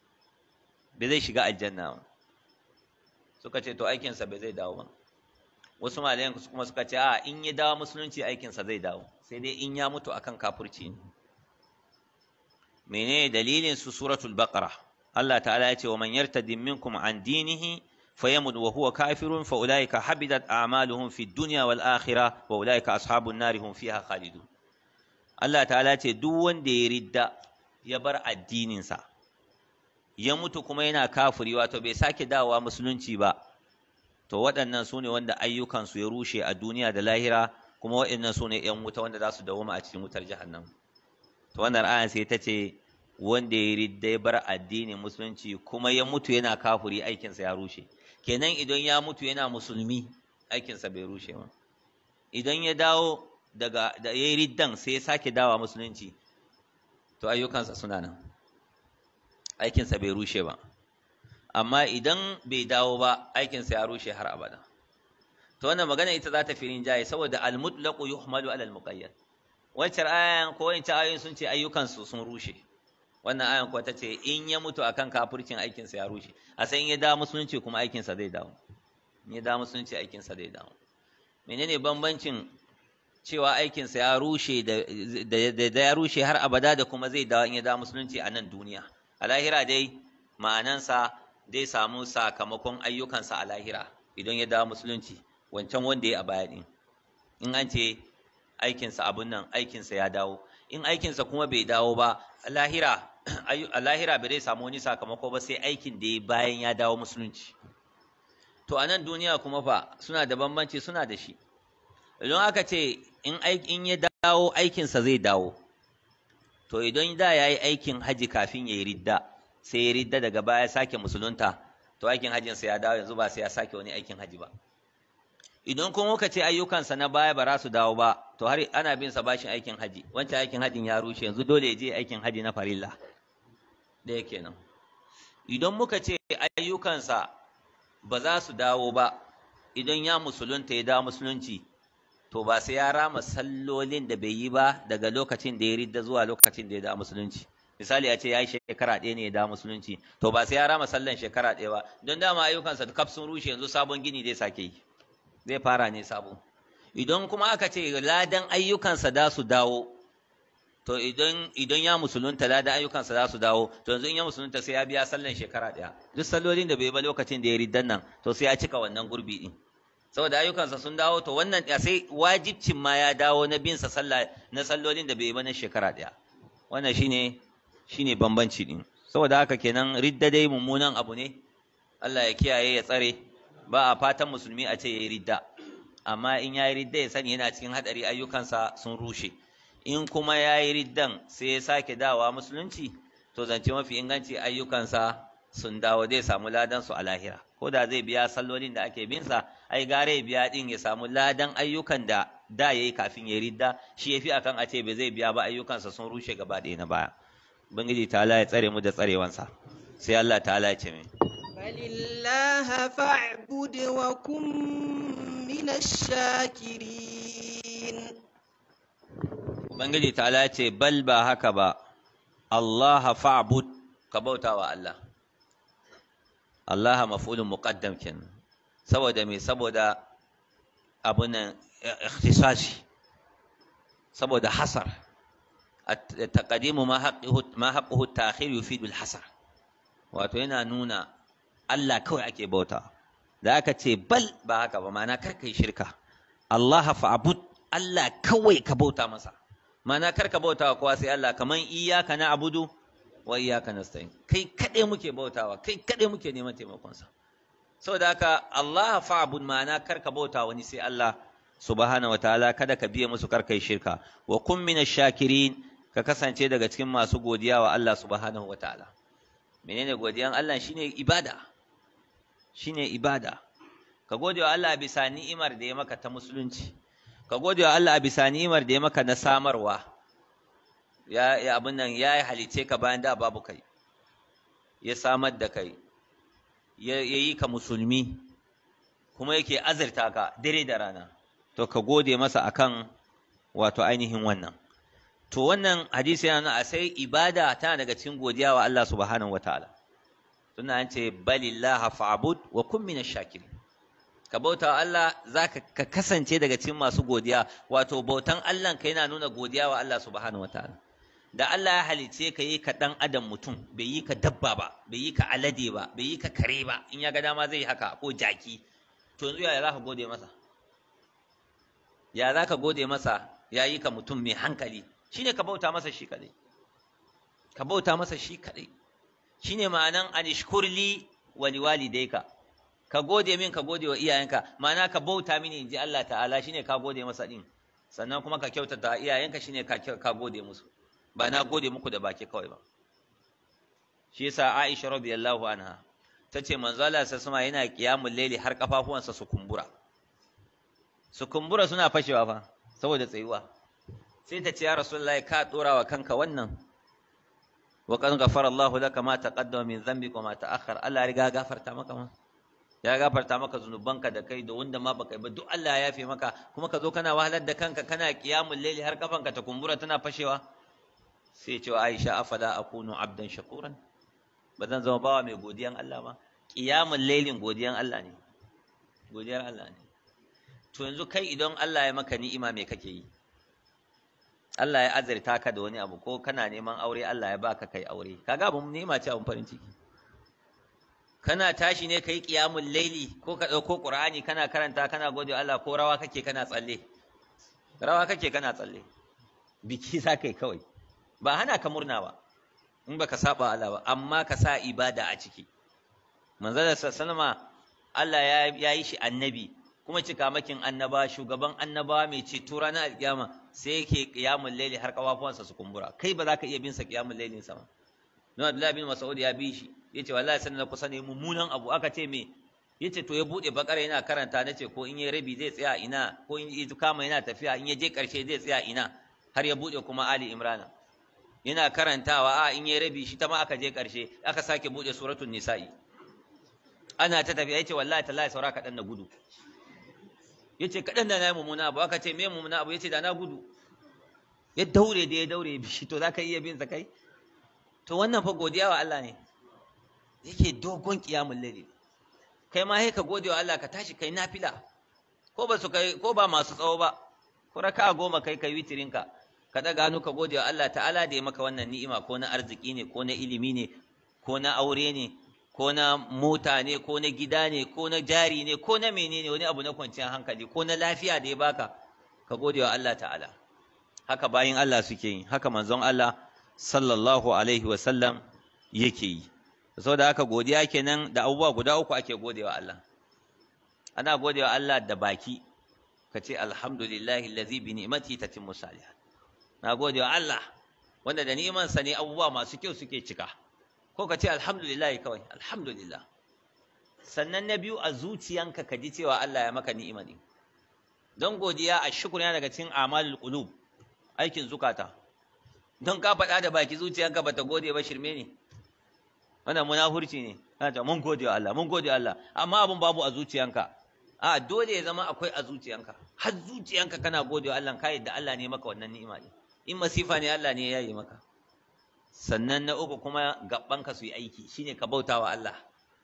ba zai shiga aljanna ba suka ce to aikinsa ba zai dawo ba wasu malayan kuma suka ce a in ya dawo musulunci aikinsa zai dawo sai dai in ya mutu akan kafirci ne menene dalilin su suratul baqara Allah ta'ala ya ce wa man yartadi minkum an dinihi فيمت وهو كافر فأولئك حبطت أعمالهم في الدنيا والآخرة وأولئك أصحاب النار هم فيها خالدون الله تعالى ce duk wanda ya ridda ya bar addininsa ya mutu kuma yana kafiri wato bai sake dawowa musulunci ba to waɗannan su ne wanda ayyukansu ya rushe a duniya da lahira kuma waɗannan su ne ‘yan wuta wanda za su dawoma a cikin wutar jahannam to wannan ayan sai ta ce wanda ya ridda ya bar addinin musulunci kuma ya mutu yana kafiri aikinsa ya rushe kenan idan ya mutu yana musulmi aikinsa bai rushe ba idan ya dawo daga da ya yi riddan sai ya sake dawa musulunci to ayyukansa suna nan aikinsa bai rushe ba amma idan bai dawo ba aikinsa ya rushe har abada to wannan magana ita za ta fi rinjaye saboda almutlaqu yuhmalu ala almuqayyad wancan ayan ko wancan ayoyin sun ce ayyukansu sun rushe wannan ayan kuwa ta ce in ya mutu akan kafircin aikinsa ya rushe a sai in ya dawo musulunci kuma aikinsa zai dawo in ya dawo musulunci aikinsa zai dawo menene bambancin cewa aikinsa ya rushe da ya rushe har abada da kuma zai dawo in ya dawo musulunci a nan duniya a lahira dai ma'anansa zai samu sakamakon ayyukansa a lahira idan ya dawo musulunci wancan wanda ya a baya din in an ce aikinsa abun nan aikinsa ya dawo in aikinsa kuma bai dawo ba a lahira a lahira bai zai samu wani sakamako ba sai aikin da ya bayan ya dawo musulunci to a nan duniya kuma fa suna da bambanci suna da shi idan aka ce in in ya dawo aikinsa zai dawo to idan da ya yi aikin haji kafin ya yi ridda sai ya ridda daga baya sake musulunta to aikin hajjinsa ya dawo yanzu ba sai ya sake wani aikin haji ba idan kuma muka ce ayyukansa na baya ba za su dawo ba to har ana bin sa bashin aikin haji wancan aikin hajin ya rushe yanzu dole ya je aikin haji na farilla ɗaya kenan idan muka ce ayyukansa ba za su dawo ba idan ya musulunta ya dawo musulunci to ba sai ya rama sallolin da bai yi ba daga lokacin da ya ridda zuwa lokacin da ya dawo musulunci misali a ce ya yi shekara ɗaya ne ya dawo musulunci to ba sai ya rama sallan shekara ɗaya ba don dama ayyukansa kaf sun rushe yanzu sabon gini zai sake yi zai fara ne sabo idan kuma aka ce ladan ayyukansa da su dawo to idan idan ya musulunta ladan ayyukansa za su dawo to yanzu in ya musulunta sai ya biya sallan shekara ɗaya duk sallolin da bai ba lokacin da ya riddan nan to sai ya cika wannan gurbi din saboda ayyukansa sun dawo to wannan sai wajibcin ma ya dawo na bin sa sallah na sallolin da bai ba na shekara ɗaya wannan shine shine bambanci din saboda haka kenan ridda dai mummunan abu ne Allah ya kiyaye ya tsare ba a fatan musulmi a ce yayi ridda amma in yayi ridda ya sani yana cikin hadari ayyukansa sun rushe in kuma yayi riddan sai ya sake dawa musulunci to zance mafi inganci ayyukansa sun dawo zai samu ladan su a lahira ko da zai biya sallolin da ake bin sa ai gare biya din ya samu ladan ayyukan da da yayi kafin ya ridda shi yafi akan a ce bai zai biya ba ayyukansa sun rushe gaba ɗaya na baya ubangiji ta'ala ya tsare mu da tsarewansa sai Allah ta'ala ya ce mai فلله فاعبد وكن من الشاكرين ubangiji ta'ala ya ce bal ba haka ba Allah fa'bud ka bauta wa Allah Allah maf'ulun muqaddam kenan saboda me saboda abun nan ikhtisasi saboda hasar taqdimu ma haqquhu ma haqquhu ta'khir yufidu al-hasar wato yana nuna Allah kawai ake bauta da aka ce bal ba haka ba ma'ana kar kai shirka Allah fa'bud Allah kawai ka bauta masa ma'ana kar ka bauta wa kowa sai Allah kaman iyyaka na'budu wa iyyaka nasta'in kai kade muke bautawa kai kade muke neman taimakon sa saboda haka Allah fa'bud ma'ana kar ka bauta wani sai Allah subhanahu wataala kada ka biye musu kar kai shirka wa kun minash shakirin ka kasance daga cikin masu godiya wa Allah subhanahu wataala menene godiyan Allah shine ibada shine ibada ka gode wa Allah bisa ni'imar da ya maka ta musulunci ka gode wa Allah bisa ni'imar da ya maka na samarwa ya ya abin nan ya halice ka bayan da babu kai ya samar da kai ya yi ka musulmi kuma yake azurta ka dare da rana to ka gode masa akan wato ainihin wannan to wannan hadisi yana nuna a sai ibada tana daga cikin godiya wa Allah subhanahu wataala tunda an ce balillaha fa'bud wa kun minash shakirin ka bauta wa Allah zaka ka kasance daga cikin masu godiya wato bautan Allah ka yana nuna godiya wa Allah subhanahu wataala da Allah ya halice ka yi ka dan adam mutum bai yi ka dabba ba bai yi ka alade ba bai yi ka kare ba in ya ga dama zai haka ko jaki to yanzu ya za ka gode masa ya za ka gode masa ya yi ka mutum mai hankali shine ka bauta masa shi kadai ka bauta masa shi kadai shine ma'anan anishkurli wa liwalidayka ka gode min ka gode wa iyayenka ma'ana ka bauta mini inji Allah ta'ala shine ka gode masa din sannan kuma ka kyautata iyayenka shine ka ka gode musu ba na gode muku da baki kawai ba shi yasa Aisha radiyallahu anha tace manzo Allah sallallahu yana qiyamul layli har kafafuwansa su kumbura su kumbura suna fashewa fa saboda tsayuwa sai ta ce ya rasulullahi ka dora wa kanka wannan wa qad ghafara Allah laka ma taqaddama min dhanbika wa ma ta'akhkhara Allah ya riga gafarta maka ma ya gafarta maka zunubanka da kai da wanda ma baka yi ba duk Allah ya yafe maka kuma ka zo kana wahalar da kanka kana qiyamul layli har kafanka ta kumbura tana fashewa sai ce wa Aisha afala akunu abdan shakuran ba zan zama bawa mai godiyan Allah ba qiyamul laylin godiyan Allah ne godiyar Allah ne to yanzu kai idan Allah ya maka ni'ima me kake yi Allah ya azurta ka da wani abu ko kana neman aure Allah ya baka kai aure kaga abun ni'ima ce abun farin ciki kana tashi ne kai qiyamul laili ko ka dauko qur'ani kana karanta kana gode Allah ko rawa kake kana tsalle rawa kake kana tsalle biki za kai kawai ba hana ka murna ba in baka saba Allah ba amma ka sa ibada a ciki manzala sallama Allah ya yi shi annabi kuma cikamakin annaba shugaban annaba mai ceto ranar alkiyama sai yake qiyamul laili har kafafuwansa su kumbura kai ba za ka iya bin sa qiyamul lailin sa ba don Abdullahi bin Mas'ud ya bi shi yace wallahi sanin na kusa ne mummunan abu aka ce me yace to ya bude bakara yana karanta nace ko in ya rabi zai tsaya ina ko in ya kama yana tafiya in ya je karshe zai tsaya ina har ya bude kuma Ali Imran yana karantawa a in ya rabi shi ta ma aka je karshe aka sake bude suratul nisa'i ana ta tafiya yace wallahi tallahi saura kadan na gudu yace kadan da na yi mummuna abu aka ce me mummuna abu yace da na gudu ya daure da ya daure bishi to zaka iya bin sa kai to wannan fa godiya wa Allah ne yake dogon kiyamul layli kai ma sai ka gode wa Allah ka tashi kai nafila ko ba su kai ko ba masu tsawo ba ko raka goma kai kai witirin ka ka daga hannu ka gode wa Allah ta'ala da ya maka wannan ni'ima ko na arziki ne ko na ilimi ne ko na aure ne ko na mota ne ko na gida ne ko na jari ne ko na menene wani abu na kwanciyar hankali ko na lafiya da ya baka ka gode wa Allah ta'ala haka bayin Allah suke yi haka manzon Allah sallallahu alaihi wa sallam yake yi saboda haka godiya kenan da abubuwa guda uku ake godewa Allah ana godewa Allah da baki ka ce alhamdulillahi allazi bi ni'mati tatimmu salihat na godewa Allah wanda da ni'imansa ne abubuwa masu kyau suke cika ko ka ce alhamdulillah kawai alhamdulillah sannan na biyu a zuciyanka ka ji cewa Allah ya maka ni'ima ne don godiya a shukr yana daga cikin amalul qulub aikin zukata don ka faɗa da baki zuciyanka bata gode ba shirme ne wannan munafurci ne kana ta mun gode wa Allah mun gode wa Allah amma abun babu a zuciyanka a dole ya zama akwai a zuciyanka har zuciyanka kana gode wa Allah ka yadda Allah ne maka wannan ni'ima ne in masifa ne Allah ne ya yi maka sannan na uku kuma gabanka su yi aiki shine ka bauta wa Allah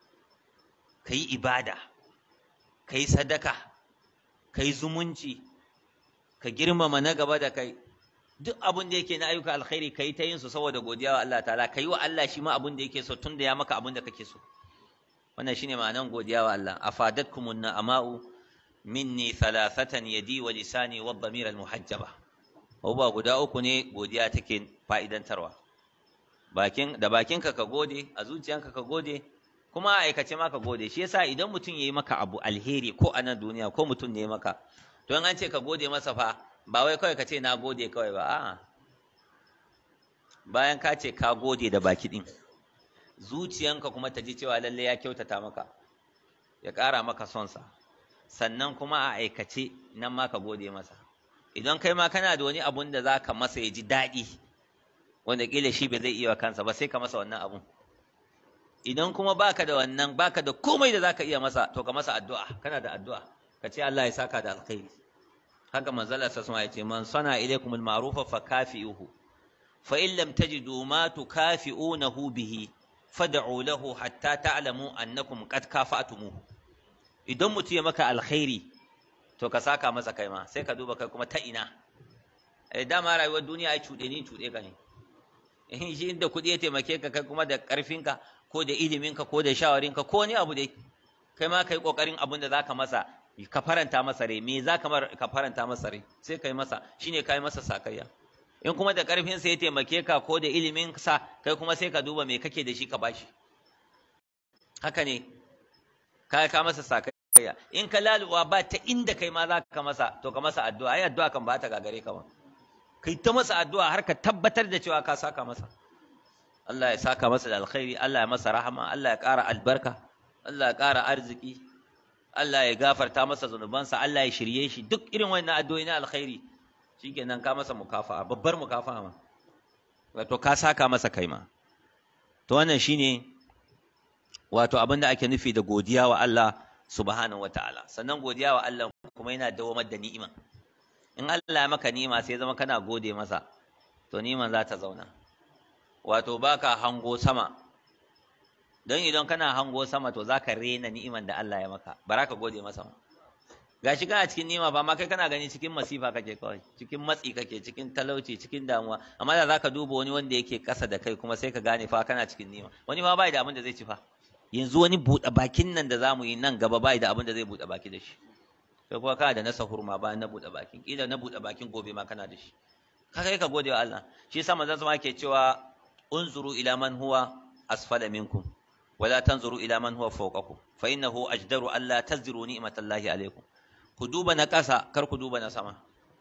ka yi ibada ka yi sadaka ka yi zumunci ka girmama na gaba da kai duk abin da yake na ayyuka alkhairi ka yi ta yin su saboda godiya wa Allah ta'ala ka yi wa Allah shi ma abin da yake so tun da ya maka abin da kake so wannan shine ma'anan godiya wa Allah afadatkumun na'ama'u minni thalathatan yadi wa lisani wa dhamir al muhajjaba abubuwa guda uku ne godiya take fa'idantarwa bakin da bakinka ka gode a zuciyanka ka gode kuma a aikace ma ka gode shi yasa idan mutum yayi maka abu alheri ko a nan duniya ko mutum ne maka to an ce ka gode masa fa ba wai kawai ka ce na gode kawai ba a'a bayan ka ce ka gode da baki din zuciyanka kuma ta ji cewa lalle ya kyautata maka ya ƙara maka son sa sannan kuma a aikace nan ma ka gode masa idan kai ma kana da wani abun da za ka masa ya ji daɗi wanda ƙila shi bai zai iya kansa ba sai ka masa wannan abun idan kuma baka da wannan baka da komai da zaka iya masa to ka masa addu'a kana da addu'a ka ce Allah ya saka da alkhairi haka manzala sa ya ce man sana ilaykum al-ma'rufa fa kafi'uhu fa in lam tajidu ma tukafi'unahu bihi fad'u lahu hatta ta'lamu annakum qad kafa'tumuhu idan mutum ya maka alkhairi to ka saka masa kai ma sai ka duba kai kuma ta ina eh dama rayuwar duniya ai cuɗe ni cuɗe ka ne in shi inda kuɗi ya taimake ka kai kuma da ƙarfinka ko da iliminka ko da shawarinka ko wani abu dai kai ma kai ƙoƙarin abin da zaka masa ka faranta masa rai me za ka faranta masa rai sai kai masa shine kai masa sakayya in kuma da ƙarfin sa ya taimake ka ko da ilimin sa kai kuma sai ka duba me kake da shi ka bashi haka ne ka ka masa sakayya in ka laluwa ba ta inda kai ma za ka masa to ka masa addu'a ai addu'a kan ba ta gagare ka ba kai ta masa addu'a har ka tabbatar da cewa ka saka masa Allah ya saka masa da alkhairi Allah ya masa rahama Allah ya ƙara albarka Allah ya ƙara arziki Allah ya gafarta masa zunubansa Allah ya shirye shi duk irin wannan addu'o'i na alkhairi shikenan ka masa mukafa'a babbar mukafa'a ma wato ka saka masa kai ma to wannan shine wato abin da ake nufi da godiya wa Allah subhanahu wataala sannan godiya wa Allah kuma yana dawamar da ni'ima in Allah ya maka ni'ima sai zama kana gode masa to ni'iman za ta zauna wato baka hango sama don idan kana hango sama to zaka rena ni'iman da Allah ya maka baraka gode masa gashi kana cikin ni'ima ba ma kai kana gani cikin masifa kake kawai cikin matsi kake cikin talauci cikin damuwa amma da zaka duba wani wanda yake kasa da kai kuma sai ka gane fa kana cikin ni'ima wani ma bai da abin da zai ci fa yanzu wani buɗe bakin nan da zamu yi nan gaba bai da abin da zai buɗe baki da shi kai kuma kana da na sahur ma bayan na buɗe bakin kila na buɗe bakin gobe ma kana da shi ka kai ka gode wa Allah shi yasa manzon sama ke cewa unzuru ila man huwa asfala minkum wala tanzuru ila man huwa fawqakum fa innahu ajdaru alla tazdiru ni'matallahi alaikum ku duba na ƙasa kar ku duba na sama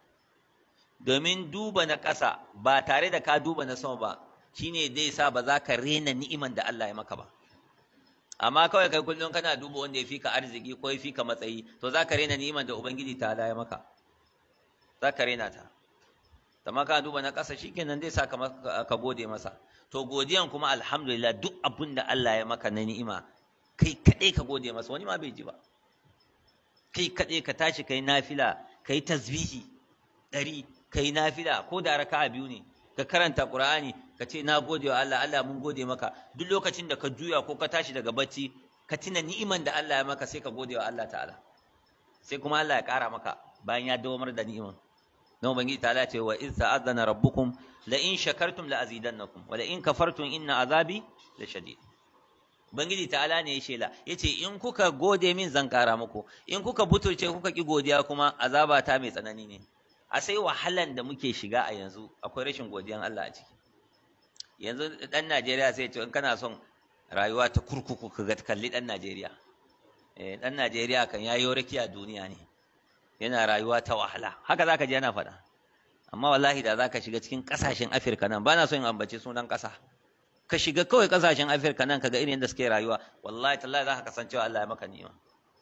domin duba na ƙasa ba tare da ka duba na sama ba shine zai sa ba za ka rena ni'iman da Allah ya maka ba amma kawai kai kullum kana duba wanda ya fika arziki ko ya fika matsayi to za ka rena ni'iman da ubangiji ta ya maka za ka rena ta amma ka duba na ƙasa shikenan zai sa ka gode masa to godiyan kuma alhamdulillah duk abin da Allah ya maka na ni'ima kai kaɗai ka gode masa wani ma bai ji ba kai kaɗai ka tashi kai nafila kai tasbihi ɗari kai nafila ko da raka'a biyu ne ka karanta qur'ani ka ce na gode wa Allah Allah mun gode maka duk lokacin da ka juya ko ka tashi daga bacci ka tuna ni'iman da Allah ya maka sai ka gode wa Allah ta'ala sai kuma Allah ya ƙara maka bayan ya dawamar da ni'iman na ubangiji ta'ala ce wa iz ta'azzana rabbukum la in shakartum la azidannakum wa la in kafartum inna azabi la shadid ubangiji ta'ala ne ya shela yace in kuka gode min zan ƙara muku in kuka butulce kuka ki godiya kuma azaba ta mai tsanani ne a sai wahalan da muke shiga a yanzu akwai rashin godiyan Allah a ciki yanzu dan Najeriya sai ce in kana son rayuwa ta kurkuku ka ga kalli dan Najeriya eh dan Najeriya kan yayi rakiya duniya ne yana rayuwa ta wahala haka zaka ji yana faɗa amma wallahi da zaka shiga cikin ƙasashen Afirka nan bana son in ambace sunan ƙasa ka shiga kawai ƙasashen Afirka nan kaga irin yadda suke rayuwa wallahi tallahi zaka kasancewa Allah ya maka ni'ima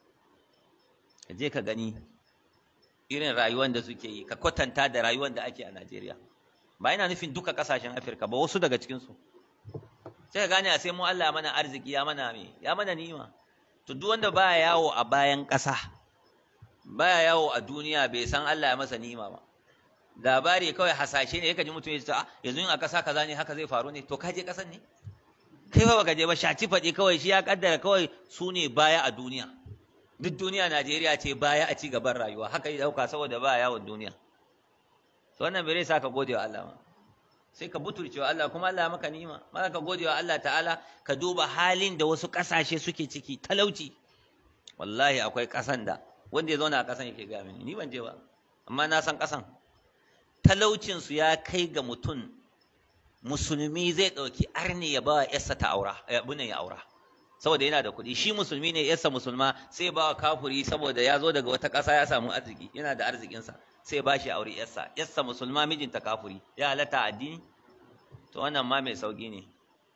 ka je ka gani irin rayuwar da suke yi ka kwatanta da rayuwar da ake a Najeriya ba ina nufin duka kasashen Afirka ba wasu daga cikin su sai ka gane a sai mu Allah ya mana arziki ya mana me ya mana ni'ima to duk wanda baya yawo a bayan ƙasa baya yawo a duniya bai san Allah ya masa ni'ima ba labari kawai hasashe ne yake ji mutum ya ce yanzu in a ƙasa kaza ne haka zai faru ne to ka je ƙasan ne kai ba baka je ba shaci faɗi kawai shi ya kaddara kawai su ne baya a duniya duk duniya Najeriya ce baya a ci gaban rayuwa haka ya dauka saboda ba yawon duniya to wannan bai sa ka gode wa Allah ma sai ka butulce wa Allah kuma Allah maka ni'ima ma ka gode wa Allah ta'ala ka duba halin da wasu kasashe suke ciki talauci wallahi akwai kasan da wanda ya zauna a kasan yake ga mini ni ban je ba amma na san kasan talaucin su ya kai ga mutum musulmi zai dauki arni ya ba yarsa ta aura ya ya aura saboda yana da kuɗi shi musulmi ne yarsa musulma sai ba wa kafuri saboda ya zo daga wata ƙasa ya samu arziki yana da arzikinsa sai ba shi aure yarsa yarsa musulma mijinta kafuri ya halatta addini to wannan ma mai sauki ne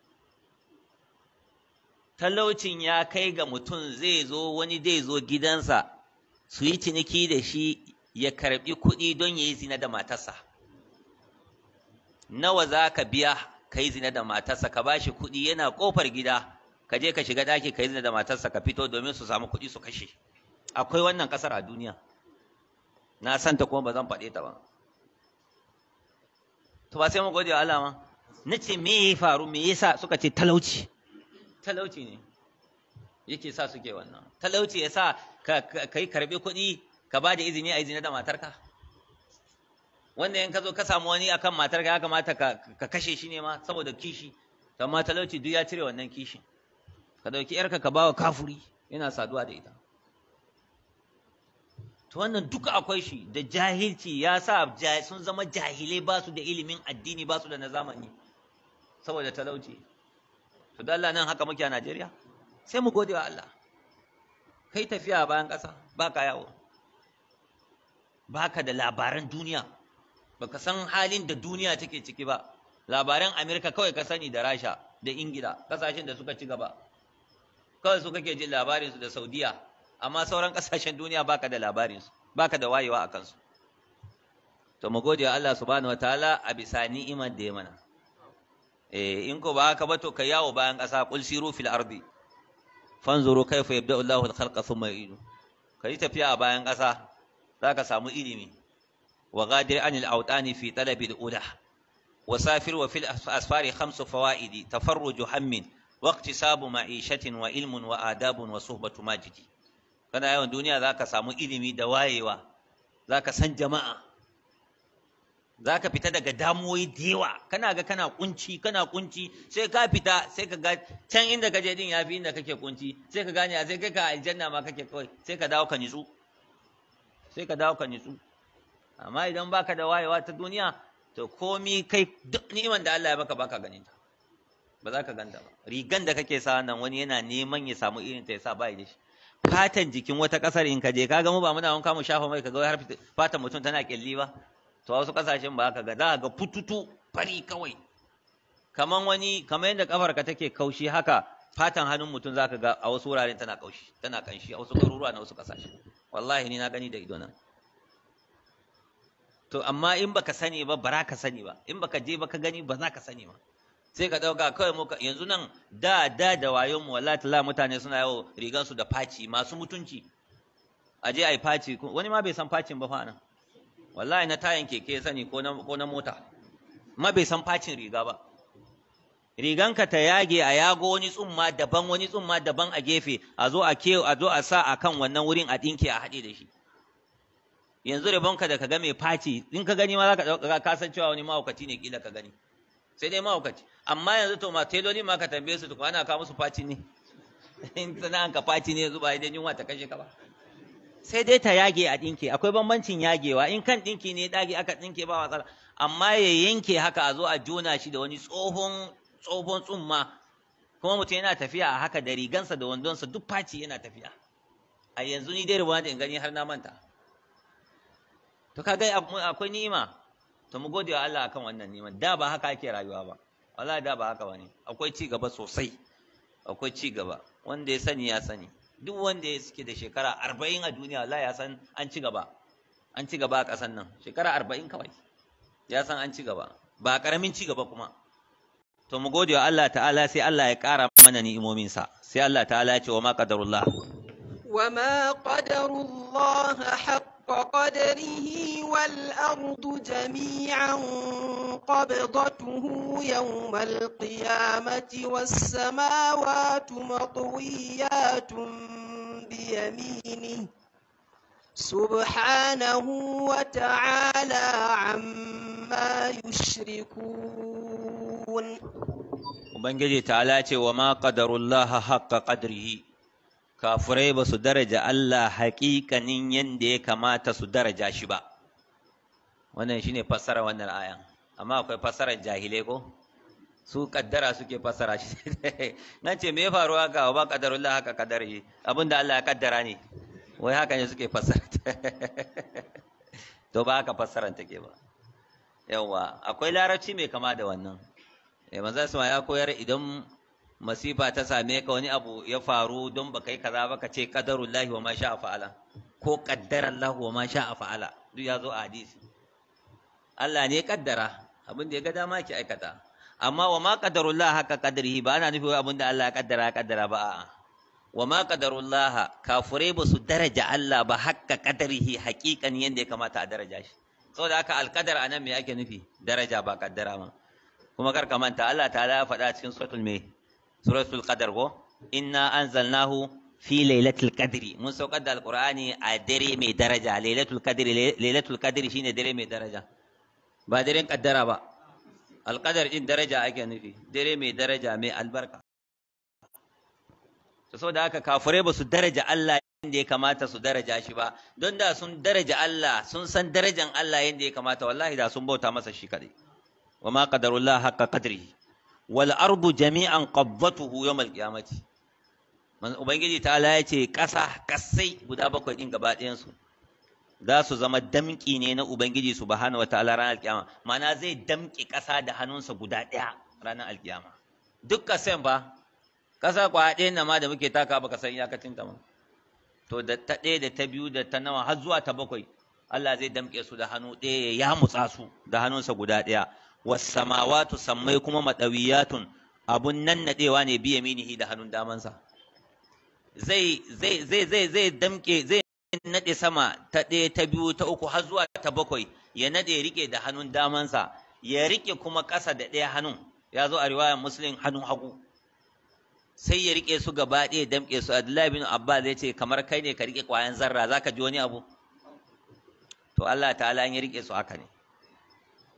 talaucin ya kai ga mutum zai zo wani zai zo gidansa su yi ciniki da shi ya karbi kuɗi don ya yi zina da matarsa nawa za ka biya ka yi zina da matarsa ka ba shi kuɗi yana ƙofar gida ka je ka shiga ɗaki ka yi zina da matarsa ka fito domin su samu kuɗi su kashe akwai wannan ƙasar a duniya na santa kuma ba zan faɗe ta ba to ba sai mu gode wa Allah ma na ce me ya faru me yasa suka ce talauci talauci ne yake sa suke wannan talauci ya sa ka yi karɓi kuɗi ka ba da izini a izini da matarka wanda in ka zo ka samu wani akan matarka ya kamata ka kashe shi ne ma saboda kishi amma talauci duk ya cire wannan kishin ka dauki yarka ka bawa kafuri yana saduwa da ita to wannan duka akwai shi da jahilci ya sa sun zama jahilai ba su da ilimin addini ba su da na zamani saboda talauci to da Allah nan haka muke a Najeriya sai mu gode wa Allah kai tafiya bayan ƙasa ba ka yawo baka da labaran duniya baka san halin da duniya take ciki ba labaran Amerika kawai ka sani da Rasha da Ingila kasashen da suka ci gaba kawai su kake jin labarinsu da saudiya amma sauran kasashen duniya baka da labarinsu baka da wayewa a kansu to mu gode wa Allah subhanahu wataala a bisa ni'imar da ya mana eh in ko ba haka ba to kai yawo bayan ƙasa qul siru fil ardi fanzuru kayfa yabda'u Allahu al-khalqa thumma yu'idu kai tafiya a bayan ƙasa zaka samu ilimi wa ghadir anil awtani fi talabi al-ula وسافر وفي الأسفار خمس فوائد تفرج هم واقتصاب معيشة وعلم وآداب وصحبة ماجد kana yawan duniya za ka samu ilimi da wayewa za ka san jama'a za ka fita daga damuwoyi da yawa kana ga kana kunci kana kunci sai ka fita sai ka ga can inda ka je din ya fi inda kake kunci sai ka gane a sai kai ka aljanna ma kake kawai sai ka dawo ka nitsu sai ka dawo ka nitsu amma idan baka da wayewa ta duniya to komi kai duk ni'iman da Allah ya baka baka ganin ta ba za ka ganta ba rigan da kake sa nan wani yana neman ya samu irin ta ya sa bai da shi fatan jikin wata kasar in ka je ka ga mu ba muna wanka mu shafa mai ka ga har fatan mutum tana kyalli ba to wasu kasashen ba ka ga za ga fututu fari kawai kaman wani kamar yadda kafarka take kaushi haka fatan hannun mutum zaka ga a wasu wuraren tana kaushi tana kanshi a wasu garuruwa na wasu kasashe wallahi ni na gani da ido nan to amma in baka sani ba bara ka sani ba in baka je baka gani ba za ka sani ba sai ka dauka kawai muka yanzu nan da da da wayon mu wallahi tala mutane suna yawo rigan su da faci masu mutunci a je ai faci wani ma bai san facin ba fa nan wallahi na tayan keke sani ko na ko na mota ma bai san facin riga ba riganka ta yage a yago wani tsumma daban wani tsumma daban a gefe a zo a ke a zo a sa akan wannan wurin a dinke a haɗe da shi yanzu rabonka da ka ga mai faci in ka gani ma za ka ɗauka ka san cewa wani mahaukaci ne kila ka gani sai dai mahaukaci amma yanzu to ma teloli ma ka tambaye su tukwa ana kawo musu faci ne in sana'an ka faci ne yanzu ba idan yunwa ta kashe ka ba sai dai ta yage a ɗinke akwai bambancin yagewa in kan ɗinki ne ɗage aka ɗinke ba matsala amma ya yanke haka a zo a jona shi da wani tsohon tsohon tsumma kuma mutum yana tafiya a haka da rigansa da wandonsa duk faci yana tafiya a yanzu ni dai rubuwa da in gani har na manta to kaga akwai ni'ima to mu gode wa Allah akan wannan ni'ima da ba haka ake rayuwa ba wallahi da ba haka bane akwai ci gaba sosai akwai ci gaba wanda ya sani ya sani duk wanda ya suke da shekara arba'in a duniya wallahi ya san an ci gaba an ci gaba a ƙasan nan shekara arba'in kawai ya san an ci gaba ba ƙaramin ci gaba kuma to mu gode wa Allah ta'ala sai Allah ya ƙara mana ni'imominsa sai Allah ta'ala ya ce wa ma qadarullah wa ma qadarullah haqqa qadarihi wal ardu jami'an qabdatuhu yawmal qiyamati was samawati matwiyatun bi yaminihi سبحانه وتعالى عما يشركون Ubangiji ta'ala ce wa ma qadarullaha haqqa qadrihi kafurai ba su daraja Allah haƙiƙanin yadda ya kamata su daraja shi ba wannan shine fassara wannan ayan amma akwai fassarar jahilai ko su kaddara suke fassara shi nan ce me faruwa ga wa qadarullah haka qadarihi abinda Allah ya kaddara ne wai haka ne suke fassara to ba haka fassaran take ba yawa akwai larabci mai kama da wannan eh manzo sama ya koyar idan masifa ta same ka wani abu ya faru don baka yi kaza ba ka ce qadarullahi wa ma sha'a fa'ala ko qaddarallahu wa ma sha'a fa'ala duk ya zo a hadisi Allah ne ya kaddara abin da ya ga dama ki aikata amma wa ma qadarullah haka qadrihi ba ana nufi abin da Allah ya kaddara ya kaddara ba a'a wa ma qadarullah kafurai ba su daraja Allah ba hakka qadrihi haqiqan yanda ya kamata a daraja shi saboda haka alqadar anan me ake nufi daraja ba kaddara ma kuma kar ka manta Allah ta'ala ya faɗa cikin suratul me suratul qadar ko inna anzalnahu fi lailatul qadri mun saukar da alqur'ani a dare mai daraja lailatul qadri lailatul qadri shine dare mai daraja ba daren kaddara ba alqadar din daraja ake nufi dare mai daraja mai albarka to saboda haka kafirai ba su daraja Allah yadda ya kamata su daraja shi ba don da sun daraja Allah sun san darajan Allah yadda ya kamata wallahi da sun bauta masa shi kadai wa ma qadarullah haqqa qadrihi wal ardu jami'an qabdatuhu yawm al qiyamati man ubangiji ta Allah ya ce kasa kasai guda bakwai din gaba ɗayan su za su zama damƙi ne na ubangiji subhanahu wataala ranar alkiyama ma'ana zai damƙi ƙasa da hannunsa guda ɗaya ranar alkiyama duk kasan ba ƙasa kwa ɗaya na ma da muke taka baka san iyakacin ta ma to da ta ɗaya da ta biyu da ta nawa har zuwa ta bakwai Allah zai damƙe su da hannu ɗaya ya mutsa su da hannunsa guda ɗaya wasamawatu sammai kuma madawiyatun abun nan nadewa ne biya minihi da hannun damansa zai zai zai zai zai damke zai nade sama ta ɗaya ta biyu ta uku har zuwa ta bakwai ya nade rike da hannun damansa ya rike kuma ƙasa da ɗaya hannun ya zo a riwayar muslim hannun hagu sai ya rike su gaba ɗaya damke su abdullahi bin abbas zai ce kamar kai ne ka rike ƙwayan zarra zaka ji wani abu to Allah ta'ala ya rike su haka ne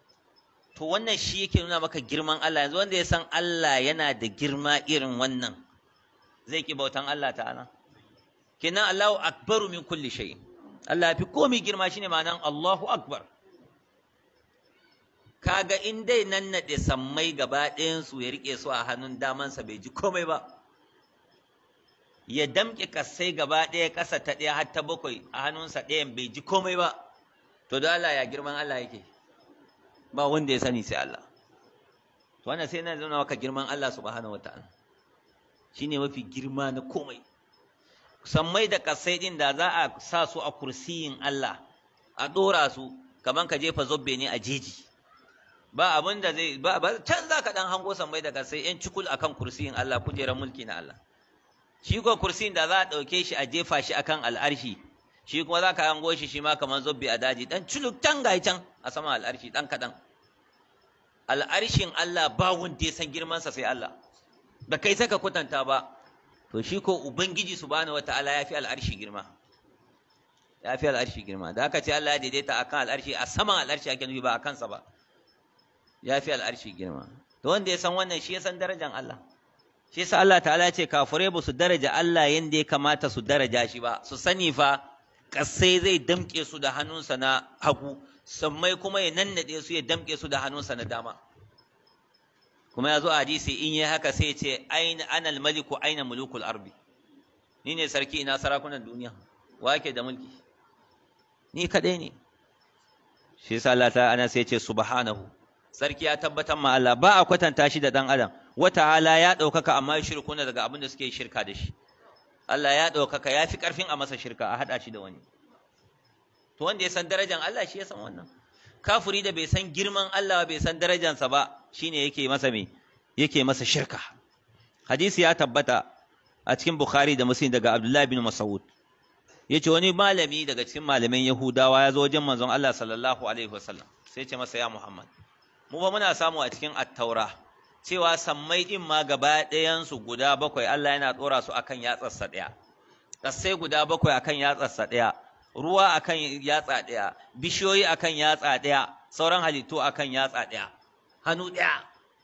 to wannan shi yake nuna maka girman Allah yanzu wanda ya san Allah yana da girma irin wannan zai ki bautan Allah ta'ala kenan Allahu akbaru min kulli shay Allah fi komai girma shine ma'anan Allahu akbar kaga in dai nan naɗe sammai gaba ɗayan su ya rike su a hannun damansa bai ji komai ba ya damƙe kasai gaba ɗaya ƙasa ta ɗaya har ta bakwai a hannunsa ɗayan bai ji komai ba to da Allah ya girman Allah yake ba wanda ya sani sai Allah to wannan sai na nuna maka girman Allah subhanahu wataala shine mafi girma na komai sammai da kasai din da za a sa su a kursiyin Allah a dora su kaman ka jefa zobbe ne a jeji ba abin da zai ba can za ka dan hango sammai da kasai yan cikul akan kursiyin Allah kujerar mulki na Allah shi ko kursiyin da za a ɗauke shi a jefa shi akan al'arshi shi kuma za ka hango shi shi ma kamar zobbe a daji dan culuk can ga can a sama al'arshi dan kaɗan al'arshin Allah ba wanda ya san girmansa sai Allah ba kai saka kwatanta ba to shi ko ubangiji subhanahu wataala ya fi al'arshi girma ya fi al'arshi girma da aka ce Allah ya daidaita akan al'arshi a saman al'arshi ake nufi ba a kansa ba ya fi al'arshi girma to wanda ya san wannan shi ya san darajar Allah shi yasa Allah ta'ala ya ce kafirai ba su daraja Allah yanda ya kamata su daraja shi ba su sani fa kasai zai damke su da hannunsa na hagu sammai kuma ya nannade su ya damke su da hannunsa na dama kuma ya zo a hadisi in yi haka sai ce aina anal maliku aina mulukul arbi ni ne sarki ina sarakunan duniya wa yake da mulki ni kadai ne shi yasa Allah ta ana sai ce subhanahu sarki ya tabbatar ma Allah ba a kwatanta shi da dan adam wata hala ya ɗaukaka amma shirkuna daga abin da suke shirka da shi Allah ya ɗaukaka ya fi ƙarfin a masa shirka a haɗa shi da wani to wanda ya san darajan Allah shi ya san wannan kafuri da bai san girman Allah bai san darajansa ba shine yake masa me yake masa shirka hadisi ya tabbata a cikin Bukhari da Muslim daga Abdullah bin Mas'ud yace wani malami daga cikin malaman Yahudawa ya zo wajen manzon Allah sallallahu alaihi wasallam sai ya ce masa ya Muhammad mu ba muna samu a cikin at-taura cewa sammai din ma gaba ɗayansu guda bakwai Allah yana ɗora su akan yatsarsa ɗaya ƙasai guda bakwai akan yatsarsa ɗaya ruwa akan yatsa ɗaya bishiyoyi akan yatsa ɗaya sauran halittu akan yatsa ɗaya hannu ɗaya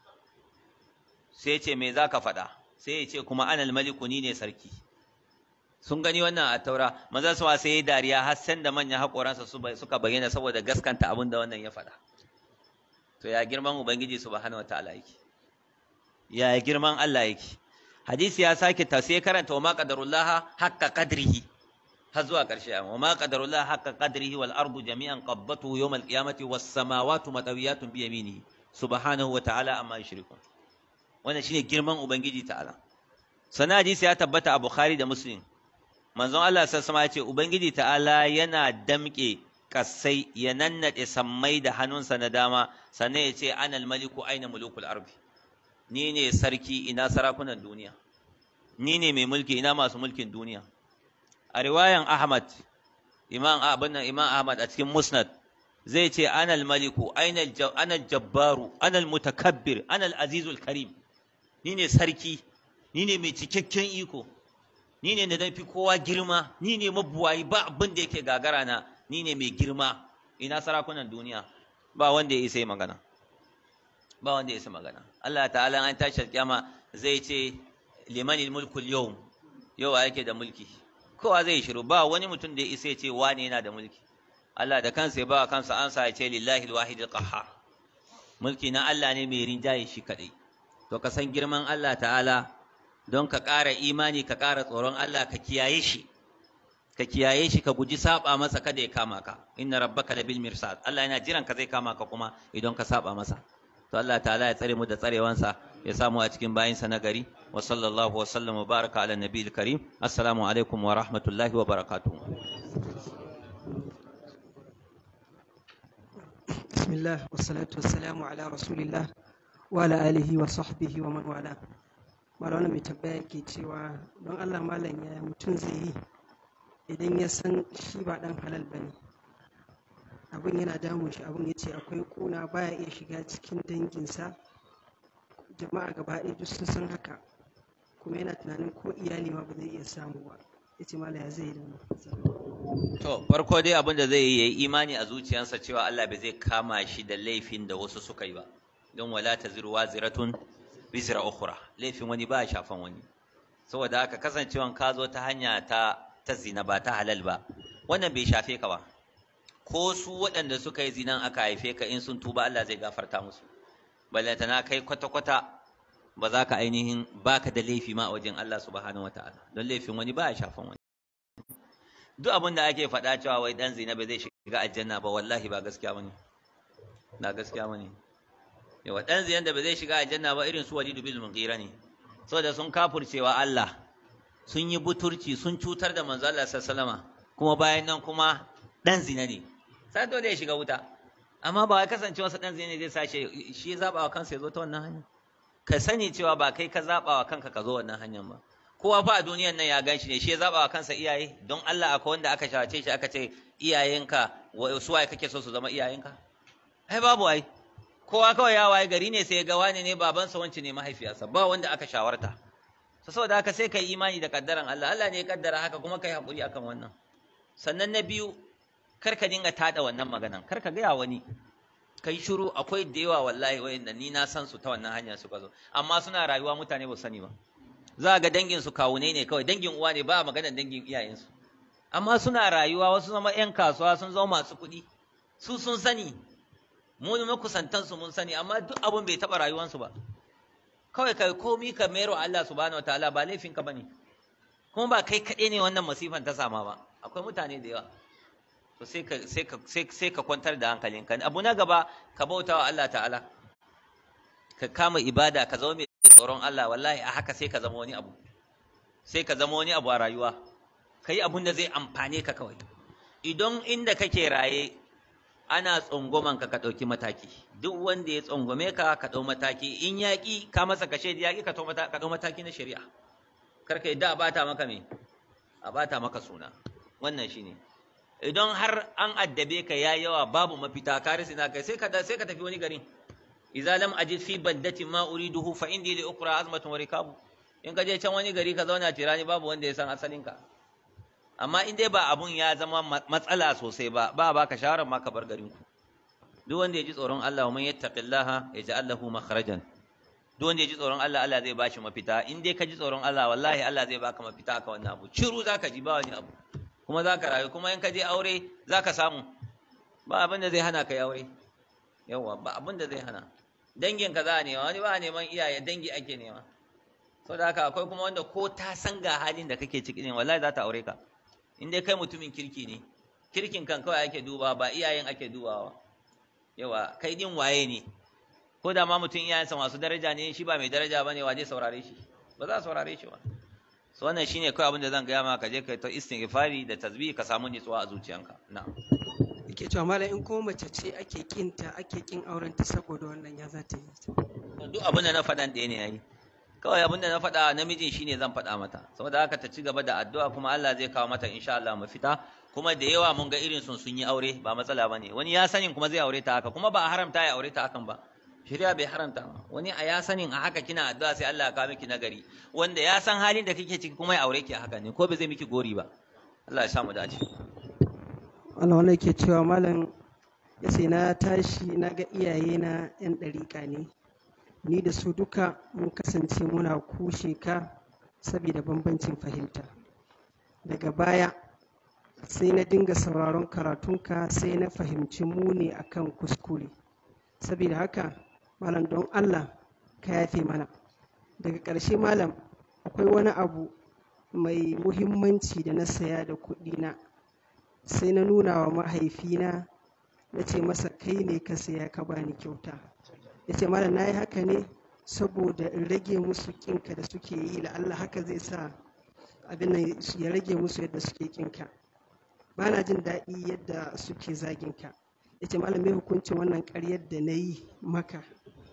sai ce me za ka faɗa sai ya ce kuma anal maliku ni ne sarki sun gani wannan a taura maza su sai ya dariya har san da manyan haƙoransa suka bayyana saboda gaskanta abin da wannan ya faɗa to ya girman ubangiji subhanahu wataala yake ya girman Allah yake hadisi ya sake ta sai karanta wa ma qadarullah haqqa qadrihi har zuwa ƙarshe wa ma qadarullah haqqa qadrihi wal ardu jami'an qabbatuhu yawm al qiyamati was samawati matawiyatun bi yaminihi subhanahu wa ta'ala amma yushrikun wannan shine girman ubangiji ta'ala sana hadisi ya tabbata a bukhari da muslim manzon Allah sallallahu alaihi ya ce ubangiji ta'ala yana damƙe kasai ya nannade sammai da hannunsa na dama sannan ya ce anal maliku aina mulukul ardi ni ne sarki ina sarakunan duniya ni ne mai mulki ina masu mulkin duniya a riwayan ahmad imam abin nan imam ahmad a cikin musnad zai ce anal maliku anal jabbaru anal mutakabbir anal azizul karim ni ne sarki ni ne mai cikakken iko ni ne da fi kowa girma ni ne mabuwayi ba abin da yake gagara na ni ne mai girma ina sarakunan duniya ba wanda ya isa yi magana ba wanda ya isa magana Allah ta'ala an tashi kiyama zai ce limanil mulku yau yau yake da mulki kowa zai shiru ba wani mutum da ya isa ya ce wane yana da mulki Allah da kansa ya ba kansa ansa ya ce lillahi alwahid alqahhar mulki na Allah ne mai rinjaye shi kadai to ka san girman Allah ta'ala don ka ƙara imani ka ƙara tsoron Allah ka kiyaye shi ka kiyaye shi ka guji saba masa kada ya kama ka inna rabbaka labil mirsad Allah yana jiran ka zai kama ka kuma idan ka saba masa to Allah ta'ala ya tsare mu da tsarewansa ya samu a cikin bayinsa na gari wa sallallahu wa sallam wa baraka ala nabiyil karim assalamu alaikum wa rahmatullahi wa barakatuh bismillah wassalatu wassalamu ala rasulillah wa ala alihi wa sahbihi wa man wala malama mai tambaya ke cewa don Allah malam ya mutum zai yi idan ya san shi ba dan halal bane abin yana damun shi abin ya ce akwai kuna baya iya shiga cikin danginsa jama'a gaba ɗaya duk sun san haka kuma yana tunanin ko iyali ma ba zai iya samu ba ya ce malam ya zai yi da wannan To, farko dai abin da zai yi ya yi imani a zuciyarsa cewa Allah bai zai kama shi da laifin da wasu suka yi ba. Don wala ta ziru waziratun bizira ukhra. Laifin wani ba shafan wani. Saboda haka kasancewan ka zo ta hanya ta ta zina ba ta halal ba. Wannan bai shafe ka ba. Ko su waɗanda suka yi zinan aka haife ka in sun tuba Allah zai gafarta musu. Ballantana kai kwata-kwata ba za ka ainihin baka da laifi ma a wajen Allah subhanahu wataala. Don laifin wani ba shafan wani. duk abin da ake faɗa cewa wai ɗan zina ba zai shiga aljanna ba wallahi ba gaskiya bane na gaskiya bane yawa ɗan zina da ba zai shiga aljanna ba irin su walidu bil mughira ne saboda sun kafurcewa Allah sun yi buturci sun cutar da manzo Allah sallallahu kuma bayan nan kuma ɗan zina ne sai dole ya shiga wuta amma ba wai kasancewa sa ɗan zina ne zai sace shi ya zaba wa kansa ya zo ta wannan hanya ka sani cewa ba kai ka zaba wa kanka ka zo wannan hanyar ba kowa fa a duniyan nan ya gan shi ne shi ya zaba wa kansa iyaye don Allah akwai wanda aka shawarce shi aka ce iyayenka su waye kake so su zama iyayenka ai babu ai kowa kawai ya waye gari ne sai ya ga wani ne babansa wanci ne mahaifiyarsa ba wanda aka shawarta so saboda haka sai kai imani da kaddaran Allah Allah ne ya kaddara haka kuma kai hakuri akan wannan sannan na biyu kar ka dinga tada wannan maganan kar ka gaya wani kai shiru akwai da yawa wallahi wayanda ni na san su ta wannan hanyar suka zo amma suna rayuwa mutane ba su sani ba za ga dangin su kawunai ne kawai dangin uwa ne ba a maganar dangin iyayensu amma suna rayuwa wasu zama yan kasuwa sun zama masu kuɗi su sun sani mu ne makusantan su mun sani amma duk abun bai taɓa rayuwansu ba kawai kai komi ka mero Allah subhanahu wataala ba laifin ka bane kuma ba kai kaɗai ne wannan masifan ta sama ba akwai mutane da yawa to sai ka sai ka sai ka kwantar da hankalinka abu na gaba ka bautawa Allah ta'ala ka kama ibada ka zama mai tsoron Allah wallahi a haka sai ka zama wani abu sai ka zama wani abu a rayuwa ka yi abun da zai amfane ka kawai idan inda kake raye ana tsongoman ka ka ɗauki mataki duk wanda ya tsongome ka ka ɗau mataki in yaƙi ka masa kashe da yaƙi ka ɗau mataki na shari'a kar ka yadda a bata maka me a bata maka suna wannan shine idan har an addabe ka ya yawa babu mafita ka rasa na kai sai ka sai ka tafi wani garin idza lam ajid fi baddatin ma uriduhu fa indi li ukra azmatun wa rikabu in ka je can wani gari ka zauna tirani babu wanda ya san asalin ka amma in dai ba abun ya zama matsala sosai ba ba ba ka shawarar ma ka bar garin ku duk wanda ya ji tsoron Allah wa man yattaqillaha yaj'al lahu makhrajan duk wanda ya ji tsoron Allah Allah zai bashi mafita in dai ka ji tsoron Allah wallahi Allah zai baka mafita aka wannan abu ciru zaka ji ba wani abu kuma zaka rayu kuma in ka je aure zaka samu ba abin da zai hana ka yi aure yawa ba abin da zai hana dangin ka za a nema wani ba a neman iyaye dangi ake nema sau da haka akwai kuma wanda ko ta san ga halin da kake ciki ne wallahi za ta aure ka in dai kai mutumin kirki ne kirkin kan kawai ake dubawa ba iyayen ake dubawa yawa kai din waye ne ko da ma mutum iyayensa masu daraja ne shi ba mai daraja ba ne wa zai saurare shi ba za a saurare shi ba so wannan shine kawai abin da zan gaya maka je kai ta istighfari da tasbih ka samu nutsuwa a zuciyanka na'am ke cewa malam in kuma mace ce ake kinta ake kin aurenta saboda wannan ya za ta yi duk abin da na faɗan ɗaya ne yayi kawai abin da na faɗa namijin shine zan faɗa mata saboda haka ta ci gaba da addu'a kuma Allah zai kawo mata insha Allah mafita kuma da yawa mun ga irin sun sun yi aure ba matsala bane wani ya sanin kuma zai aure ta haka kuma ba a haramta ya aure ta hakan ba shari'a bai haramta ba wani a ya sanin a haka kina addu'a sai Allah ya kawo miki nagari wanda ya san halin da kike ciki kuma ya aure ki a haka ne ko bai zai miki gori ba Allah ya sa mu dace Allah wannan ke cewa malam ya sai na tashi na ga iyaye na yan ɗariƙa ne ni da su duka mun kasance muna kushe ka saboda bambancin fahimta daga baya sai na dinga sauraron karatunka sai na fahimci mu ne akan kuskure saboda haka malam don Allah ka yafe mana daga ƙarshe malam akwai wani abu mai muhimmanci da na saya da kuɗi na sai na nuna wa mahaifina na ce masa kai ne ka saya ka bani kyauta ya ce malam na yi haka ne saboda in rage musu kinka da suke yi Allah haka zai sa abin nan ya rage musu yadda suke kinka ba na jin daɗi yadda suke zaginka ya ce malam mai hukuncin wannan ƙaryar da na yi maka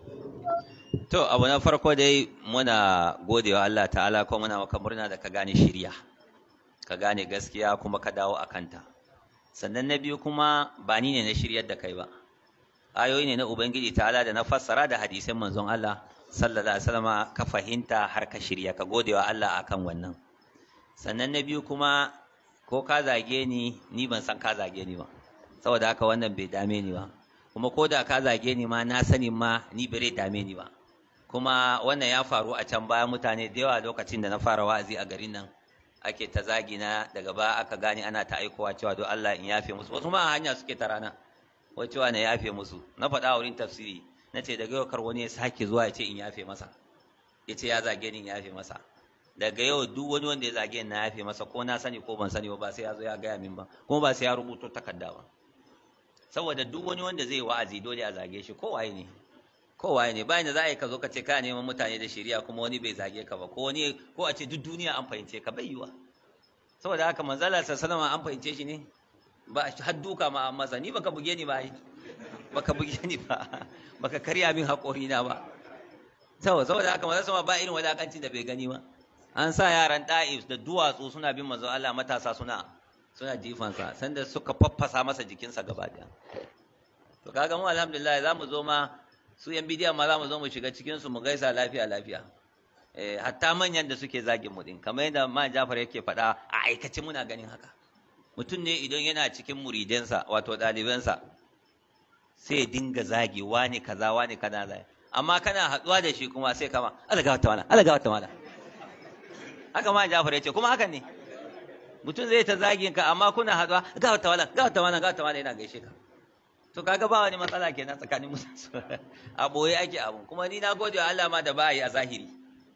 To abu na farko dai muna gode wa Allah ta'ala ko muna maka murna da ka gane shirya ka gane gaskiya kuma ka dawo a kanta sannan na biyu kuma ba ni ne na shiryar da kai ba ayoyi ne na ubangiji ta'ala da na fassara da hadisin manzon Allah sallallahu alaihi wasallam ka fahimta har ka shirya ka gode wa Allah akan wannan sannan na biyu kuma ko ka zage ni ni ban san ka zage ni ba saboda haka wannan bai dame ni ba kuma ko da ka zage ni ma na sani ma ni bai dame ni ba kuma wannan ya faru a can baya mutane da yawa lokacin da na fara wa'azi a garin nan ake ta zagi na daga baya aka gane ana ta aikowa cewa don Allah in yafe musu wasu ma a hanya suke ta rana wai cewa na yafe musu na faɗa wurin tafsiri na ce daga yau kar wani ya sake zuwa ya ce in yafe masa ya ce ya zage ni in yafe masa daga yau duk wani wanda ya zage ni na yafe masa ko na sani ko ban sani ba sai ya zo ya gaya min ba kuma ba sai ya rubuto takarda ba saboda duk wani wanda zai wa'azi dole a zage shi kowaye ne kowaye ne bayan da za a yi ka zo ka ce ka neman mutane da shari'a kuma wani bai zage ka ba ko wani ko a ce duk duniya an fahimce ka bai yiwa saboda haka manzala sallallahu an fahimce shi ne ba har duka ma an masa ni baka buge ni ba baka buge ni ba baka karya min haƙori na ba saboda saboda haka manzala sama ba irin wadakancin da bai gani ba an sa yaran da'if da duwatsu suna bin manzo Allah matasa suna suna jifansa sanda suka faffasa masa jikinsa gaba daya to kaga mu alhamdulillah za mu zo ma su yan bidiyan ma za mu zo mu shiga cikin su mu gaisa lafiya lafiya eh hatta manyan da suke zagin mu din kamar yadda ma Jafar yake faɗa a aikace muna ganin haka mutum ne idan yana cikin muridansa wato ɗalibansa sai dinga zagi wani kaza wani kaza zai amma kana haɗuwa da shi kuma sai kama Allah ga wata mana Allah ga wata mana haka ma Jafar ya ce kuma hakan ne mutum zai ta zagin ka amma kuna haɗuwa ga wata mana ga wata mana ga wata mana yana gaishe ka to kaga ba wani matsala kenan tsakanin musu a boye ake abu kuma ni na gode wa Allah ma da ba yi a zahiri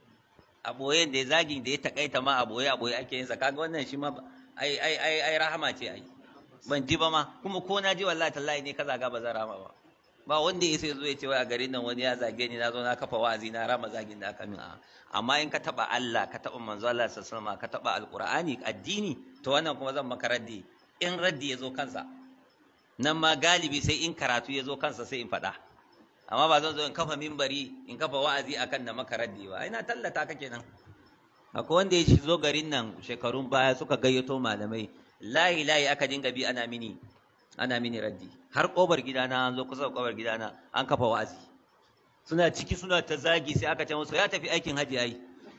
a boye da ya zagin da ya takaita ma a boye a boye ake yin sa kaga wannan shi ma ai ai ai ai rahama ce ai ban ji ba ma kuma ko na ji wallahi tallahi ne ka zaga ba zan rama ba ba wanda ya sai zo ya ce wai a garin nan wani ya zage ni na zo na kafa wa'azi na rama zagin da aka min a amma in ka taba Allah ka taba manzo Allah sallallahu alaihi wasallam ka taba alqur'ani addini to wannan kuma zan maka raddi in raddi ya zo kansa nan ma galibi sai in karatu ya zo kansa sai in faɗa amma ba zan zo in kafa mimbari in kafa wa'azi akan da maka raddi ba ina tallata ka kenan akwai wanda ya zo garin nan shekarun baya suka gayyato malamai layi layi aka dinga bi ana mini ana mini raddi har kobar gidana an zo kusa da kobar gidana an kafa wa'azi suna ciki suna ta zagi sai aka ce musu ya tafi aikin haji ai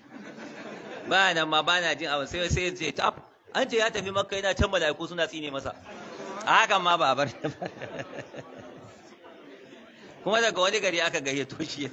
ba nan ma ba na jin abu sai sai ce tab an ce ya tafi makka yana can mala'iku suna tsine masa a hakan ma ba a bar kuma daga wani gari aka gayyato shi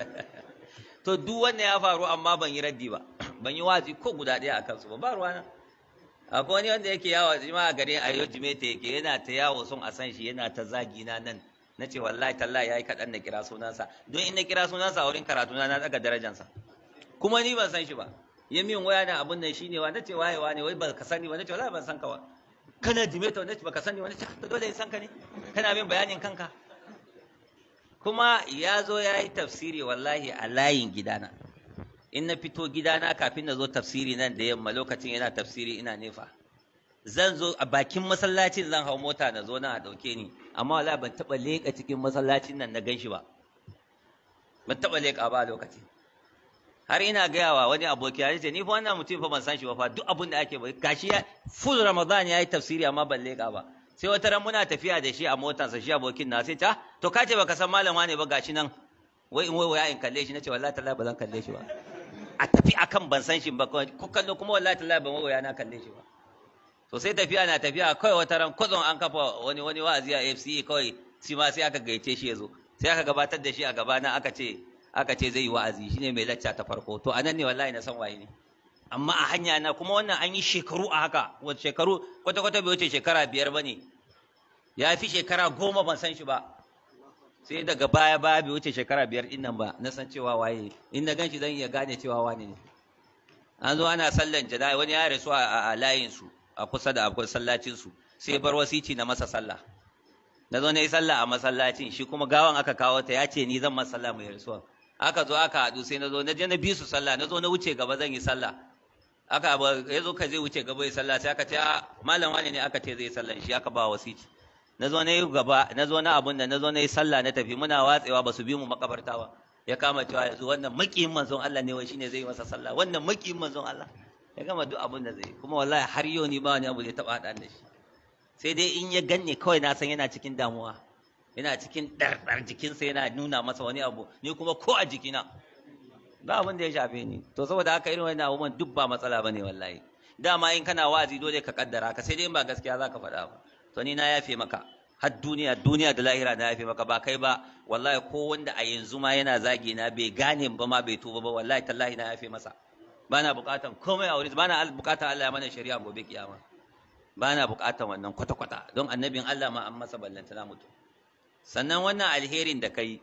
to duk wannan ya faru amma ban yi raddi ba ban yi wazi ko guda ɗaya a kansu ba ba ruwana akwai wani wanda yake yawo jima a garin ayo jimeta yake yana ta yawo son a san shi yana ta zagi na nan na ce wallahi tallahi yayi kaɗan na kira sunansa don in na kira sunansa a wurin karatu na na daga darajansa kuma ni ban san shi ba ya min waya na abun nan shine wa na ce waye wane wai ba ka sani wa na ce wallahi ban san ka ba kana jimeta wanda baka sani wani ta dole in san ka ne kana min bayanin kanka kuma ya zo ya yi tafsiri wallahi a layin gidana in na fito gidana kafin na zo tafsiri nan da yamma lokacin yana tafsiri ina nefa zan zo a bakin masallacin zan hau mota na zo na a ɗauke ni amma wallahi ban taɓa leƙa cikin masallacin nan na ganshi ba ban taɓa leƙa ba a lokacin har ina gaya wa wani aboki ya ce ni fa wannan mutum fa ban san shi ba fa duk abin da ake ba gashi ya full ramadan ya yi tafsiri amma ban leƙa ba sai wata ran muna tafiya da shi a motarsa shi abokin na sai ta to ka ce baka san malama ne ba gashi nan wai in wai in kalle shi nace wallahi tallahi ba zan kalle shi ba a tafi akan ban san shi ba ko kallo kuma wallahi tallahi ban waya na kalle shi ba to sai tafiya na tafiya kawai wata ran kwazon an kafa wani wani wa'azi a FCE kawai shi ma sai aka gaice shi ya zo sai aka gabatar da shi a gabana aka ce aka ce zai yi wa'azi shine mai lacca ta farko to anan ne wallahi na san waye ne amma a hanya na kuma wannan an yi shekaru a haka wata shekaru kwata-kwata bai wuce shekara biyar ba ne ya fi shekara goma ban san shi ba sai daga baya baya bai wuce shekara biyar din nan ba na san cewa waye in na ganshi zan iya gane cewa wane ne an zo ana sallan jana'i wani ya rasu a layin su a kusa da akwai sallacin su sai bar wasici na masa sallah na zo na yi sallah a masallacin shi kuma gawan aka kawo ta ya ce ni zan masa sallah mai rasuwa aka zo aka haɗu sai na zo na je na bi su sallah na zo na wuce gaba zan yi sallah aka ya zo ka zai wuce gaba ya sallah sai aka ce malam wani ne aka ce zai sallah shi aka ba wasici na zo na yi gaba na zo na abun da na zo na yi sallah na tafi muna watsewa ba su bi mu makabarta ba ya kama cewa yanzu wannan makiyin manzon Allah ne wai shine zai yi masa sallah wannan makiyin manzon Allah ya gama duk abun da zai kuma wallahi har yau ni ba wani abu da ya taba haɗa da shi sai dai in ya ganne kawai na san yana cikin damuwa yana cikin ɗarɗar jikinsa yana nuna masa wani abu ni kuma ko a jikina ba abin da ya shafe ni to saboda haka irin wannan abubuwan duk ba matsala bane wallahi dama in kana wa'azi dole ka kaddara ka sai dai in ba gaskiya zaka faɗa ba to ni na yafe maka har duniya duniya da lahira na yafe maka ba kai ba wallahi ko wanda a yanzu ma yana zagi na bai gane ba ma bai tuba ba wallahi tallahi na yafe masa bana bukatan komai a wurin bana bukatan Allah ya mana shari'a gobe kiyama bana bukatan wannan kwata kwata don annabin Allah ma an masa ballanta na mutu sannan wannan alherin da kai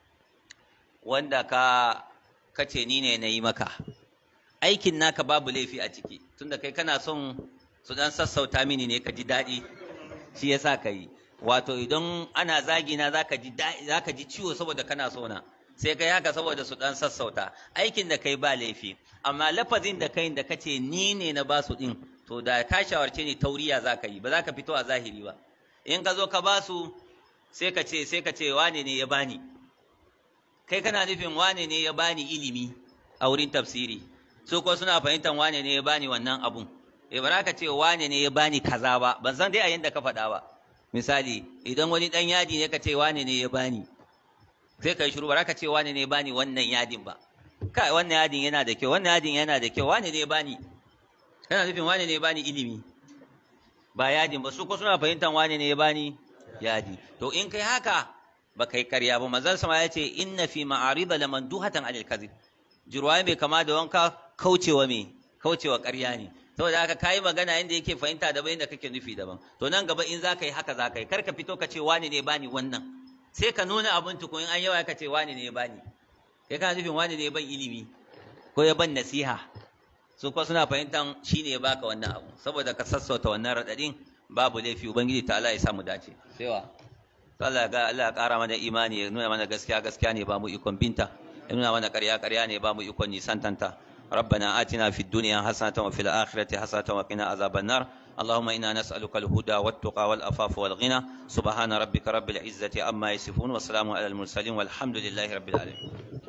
wanda ka kace ni ne na yi maka aikin naka babu laifi a ciki tunda kai kana son su dan sassauta mini ne ka ji daɗi shi yasa ka yi wato idan ana zagi na zaka ji zaka ji ciwo saboda kana so na sai kai haka saboda su dan sassauta aikin da kai ba laifi amma lafazin da kai da kace ni ne na ba su din to da ka shawarce ni tauriya zaka yi ba za ka fito a zahiri ba in ka zo ka ba su sai ka ce sai ka ce wane ne ya bani kai kana nufin wane ne ya bani ilimi a wurin tafsiri su ko suna fahimtar wane ne ya bani wannan abun eh ba ka ce wane ne ya bani kaza ba ban san dai a yanda ka faɗa ba misali idan wani dan yadi ne ka ce wane ne ya bani sai ka yi shiru ba ka ce wane ne ya bani wannan yadin ba kai wannan yadin yana da kyau wannan yadin yana da kyau wane ne ya bani kana nufin wane ne ya bani ilimi ba yadin ba su ko suna fahimtar wane ne ya bani yadi to in kai haka ba kai karya ba manzon sama ya ce inna fi ma'arida lamanduhatan anil kadhib jirwaye mai kama da wanka kaucewa me kaucewa ƙarya ne saboda haka kayi magana inda yake fahimta daban inda kake nufi daban to nan gaba in za ka yi haka za ka yi kar ka fito ka ce wani ne bani wannan sai ka nuna abin tukun an yawa ka ce wani ne bani kai kana nufin wani ne ban ilimi ko ya ban nasiha su kuma suna fahimtan shi ne ya baka wannan abu saboda ka sassauta wannan raɗaɗin babu laifi ubangiji ta Allah ya samu dace sai wa to Allah ga Allah ya ƙara mana imani ya nuna mana gaskiya gaskiya ne ba mu ikon binta ya nuna mana ƙarya ƙarya ne ba mu ikon nisantanta ربنا آتنا في الدنيا حسنة وفي الآخرة حسنة وقنا عذاب النار اللهم إنا نسألك الهدى والتقى والأفاف والغنى سبحان ربك رب العزة عما يصفون وسلام على المرسلين والحمد لله رب العالمين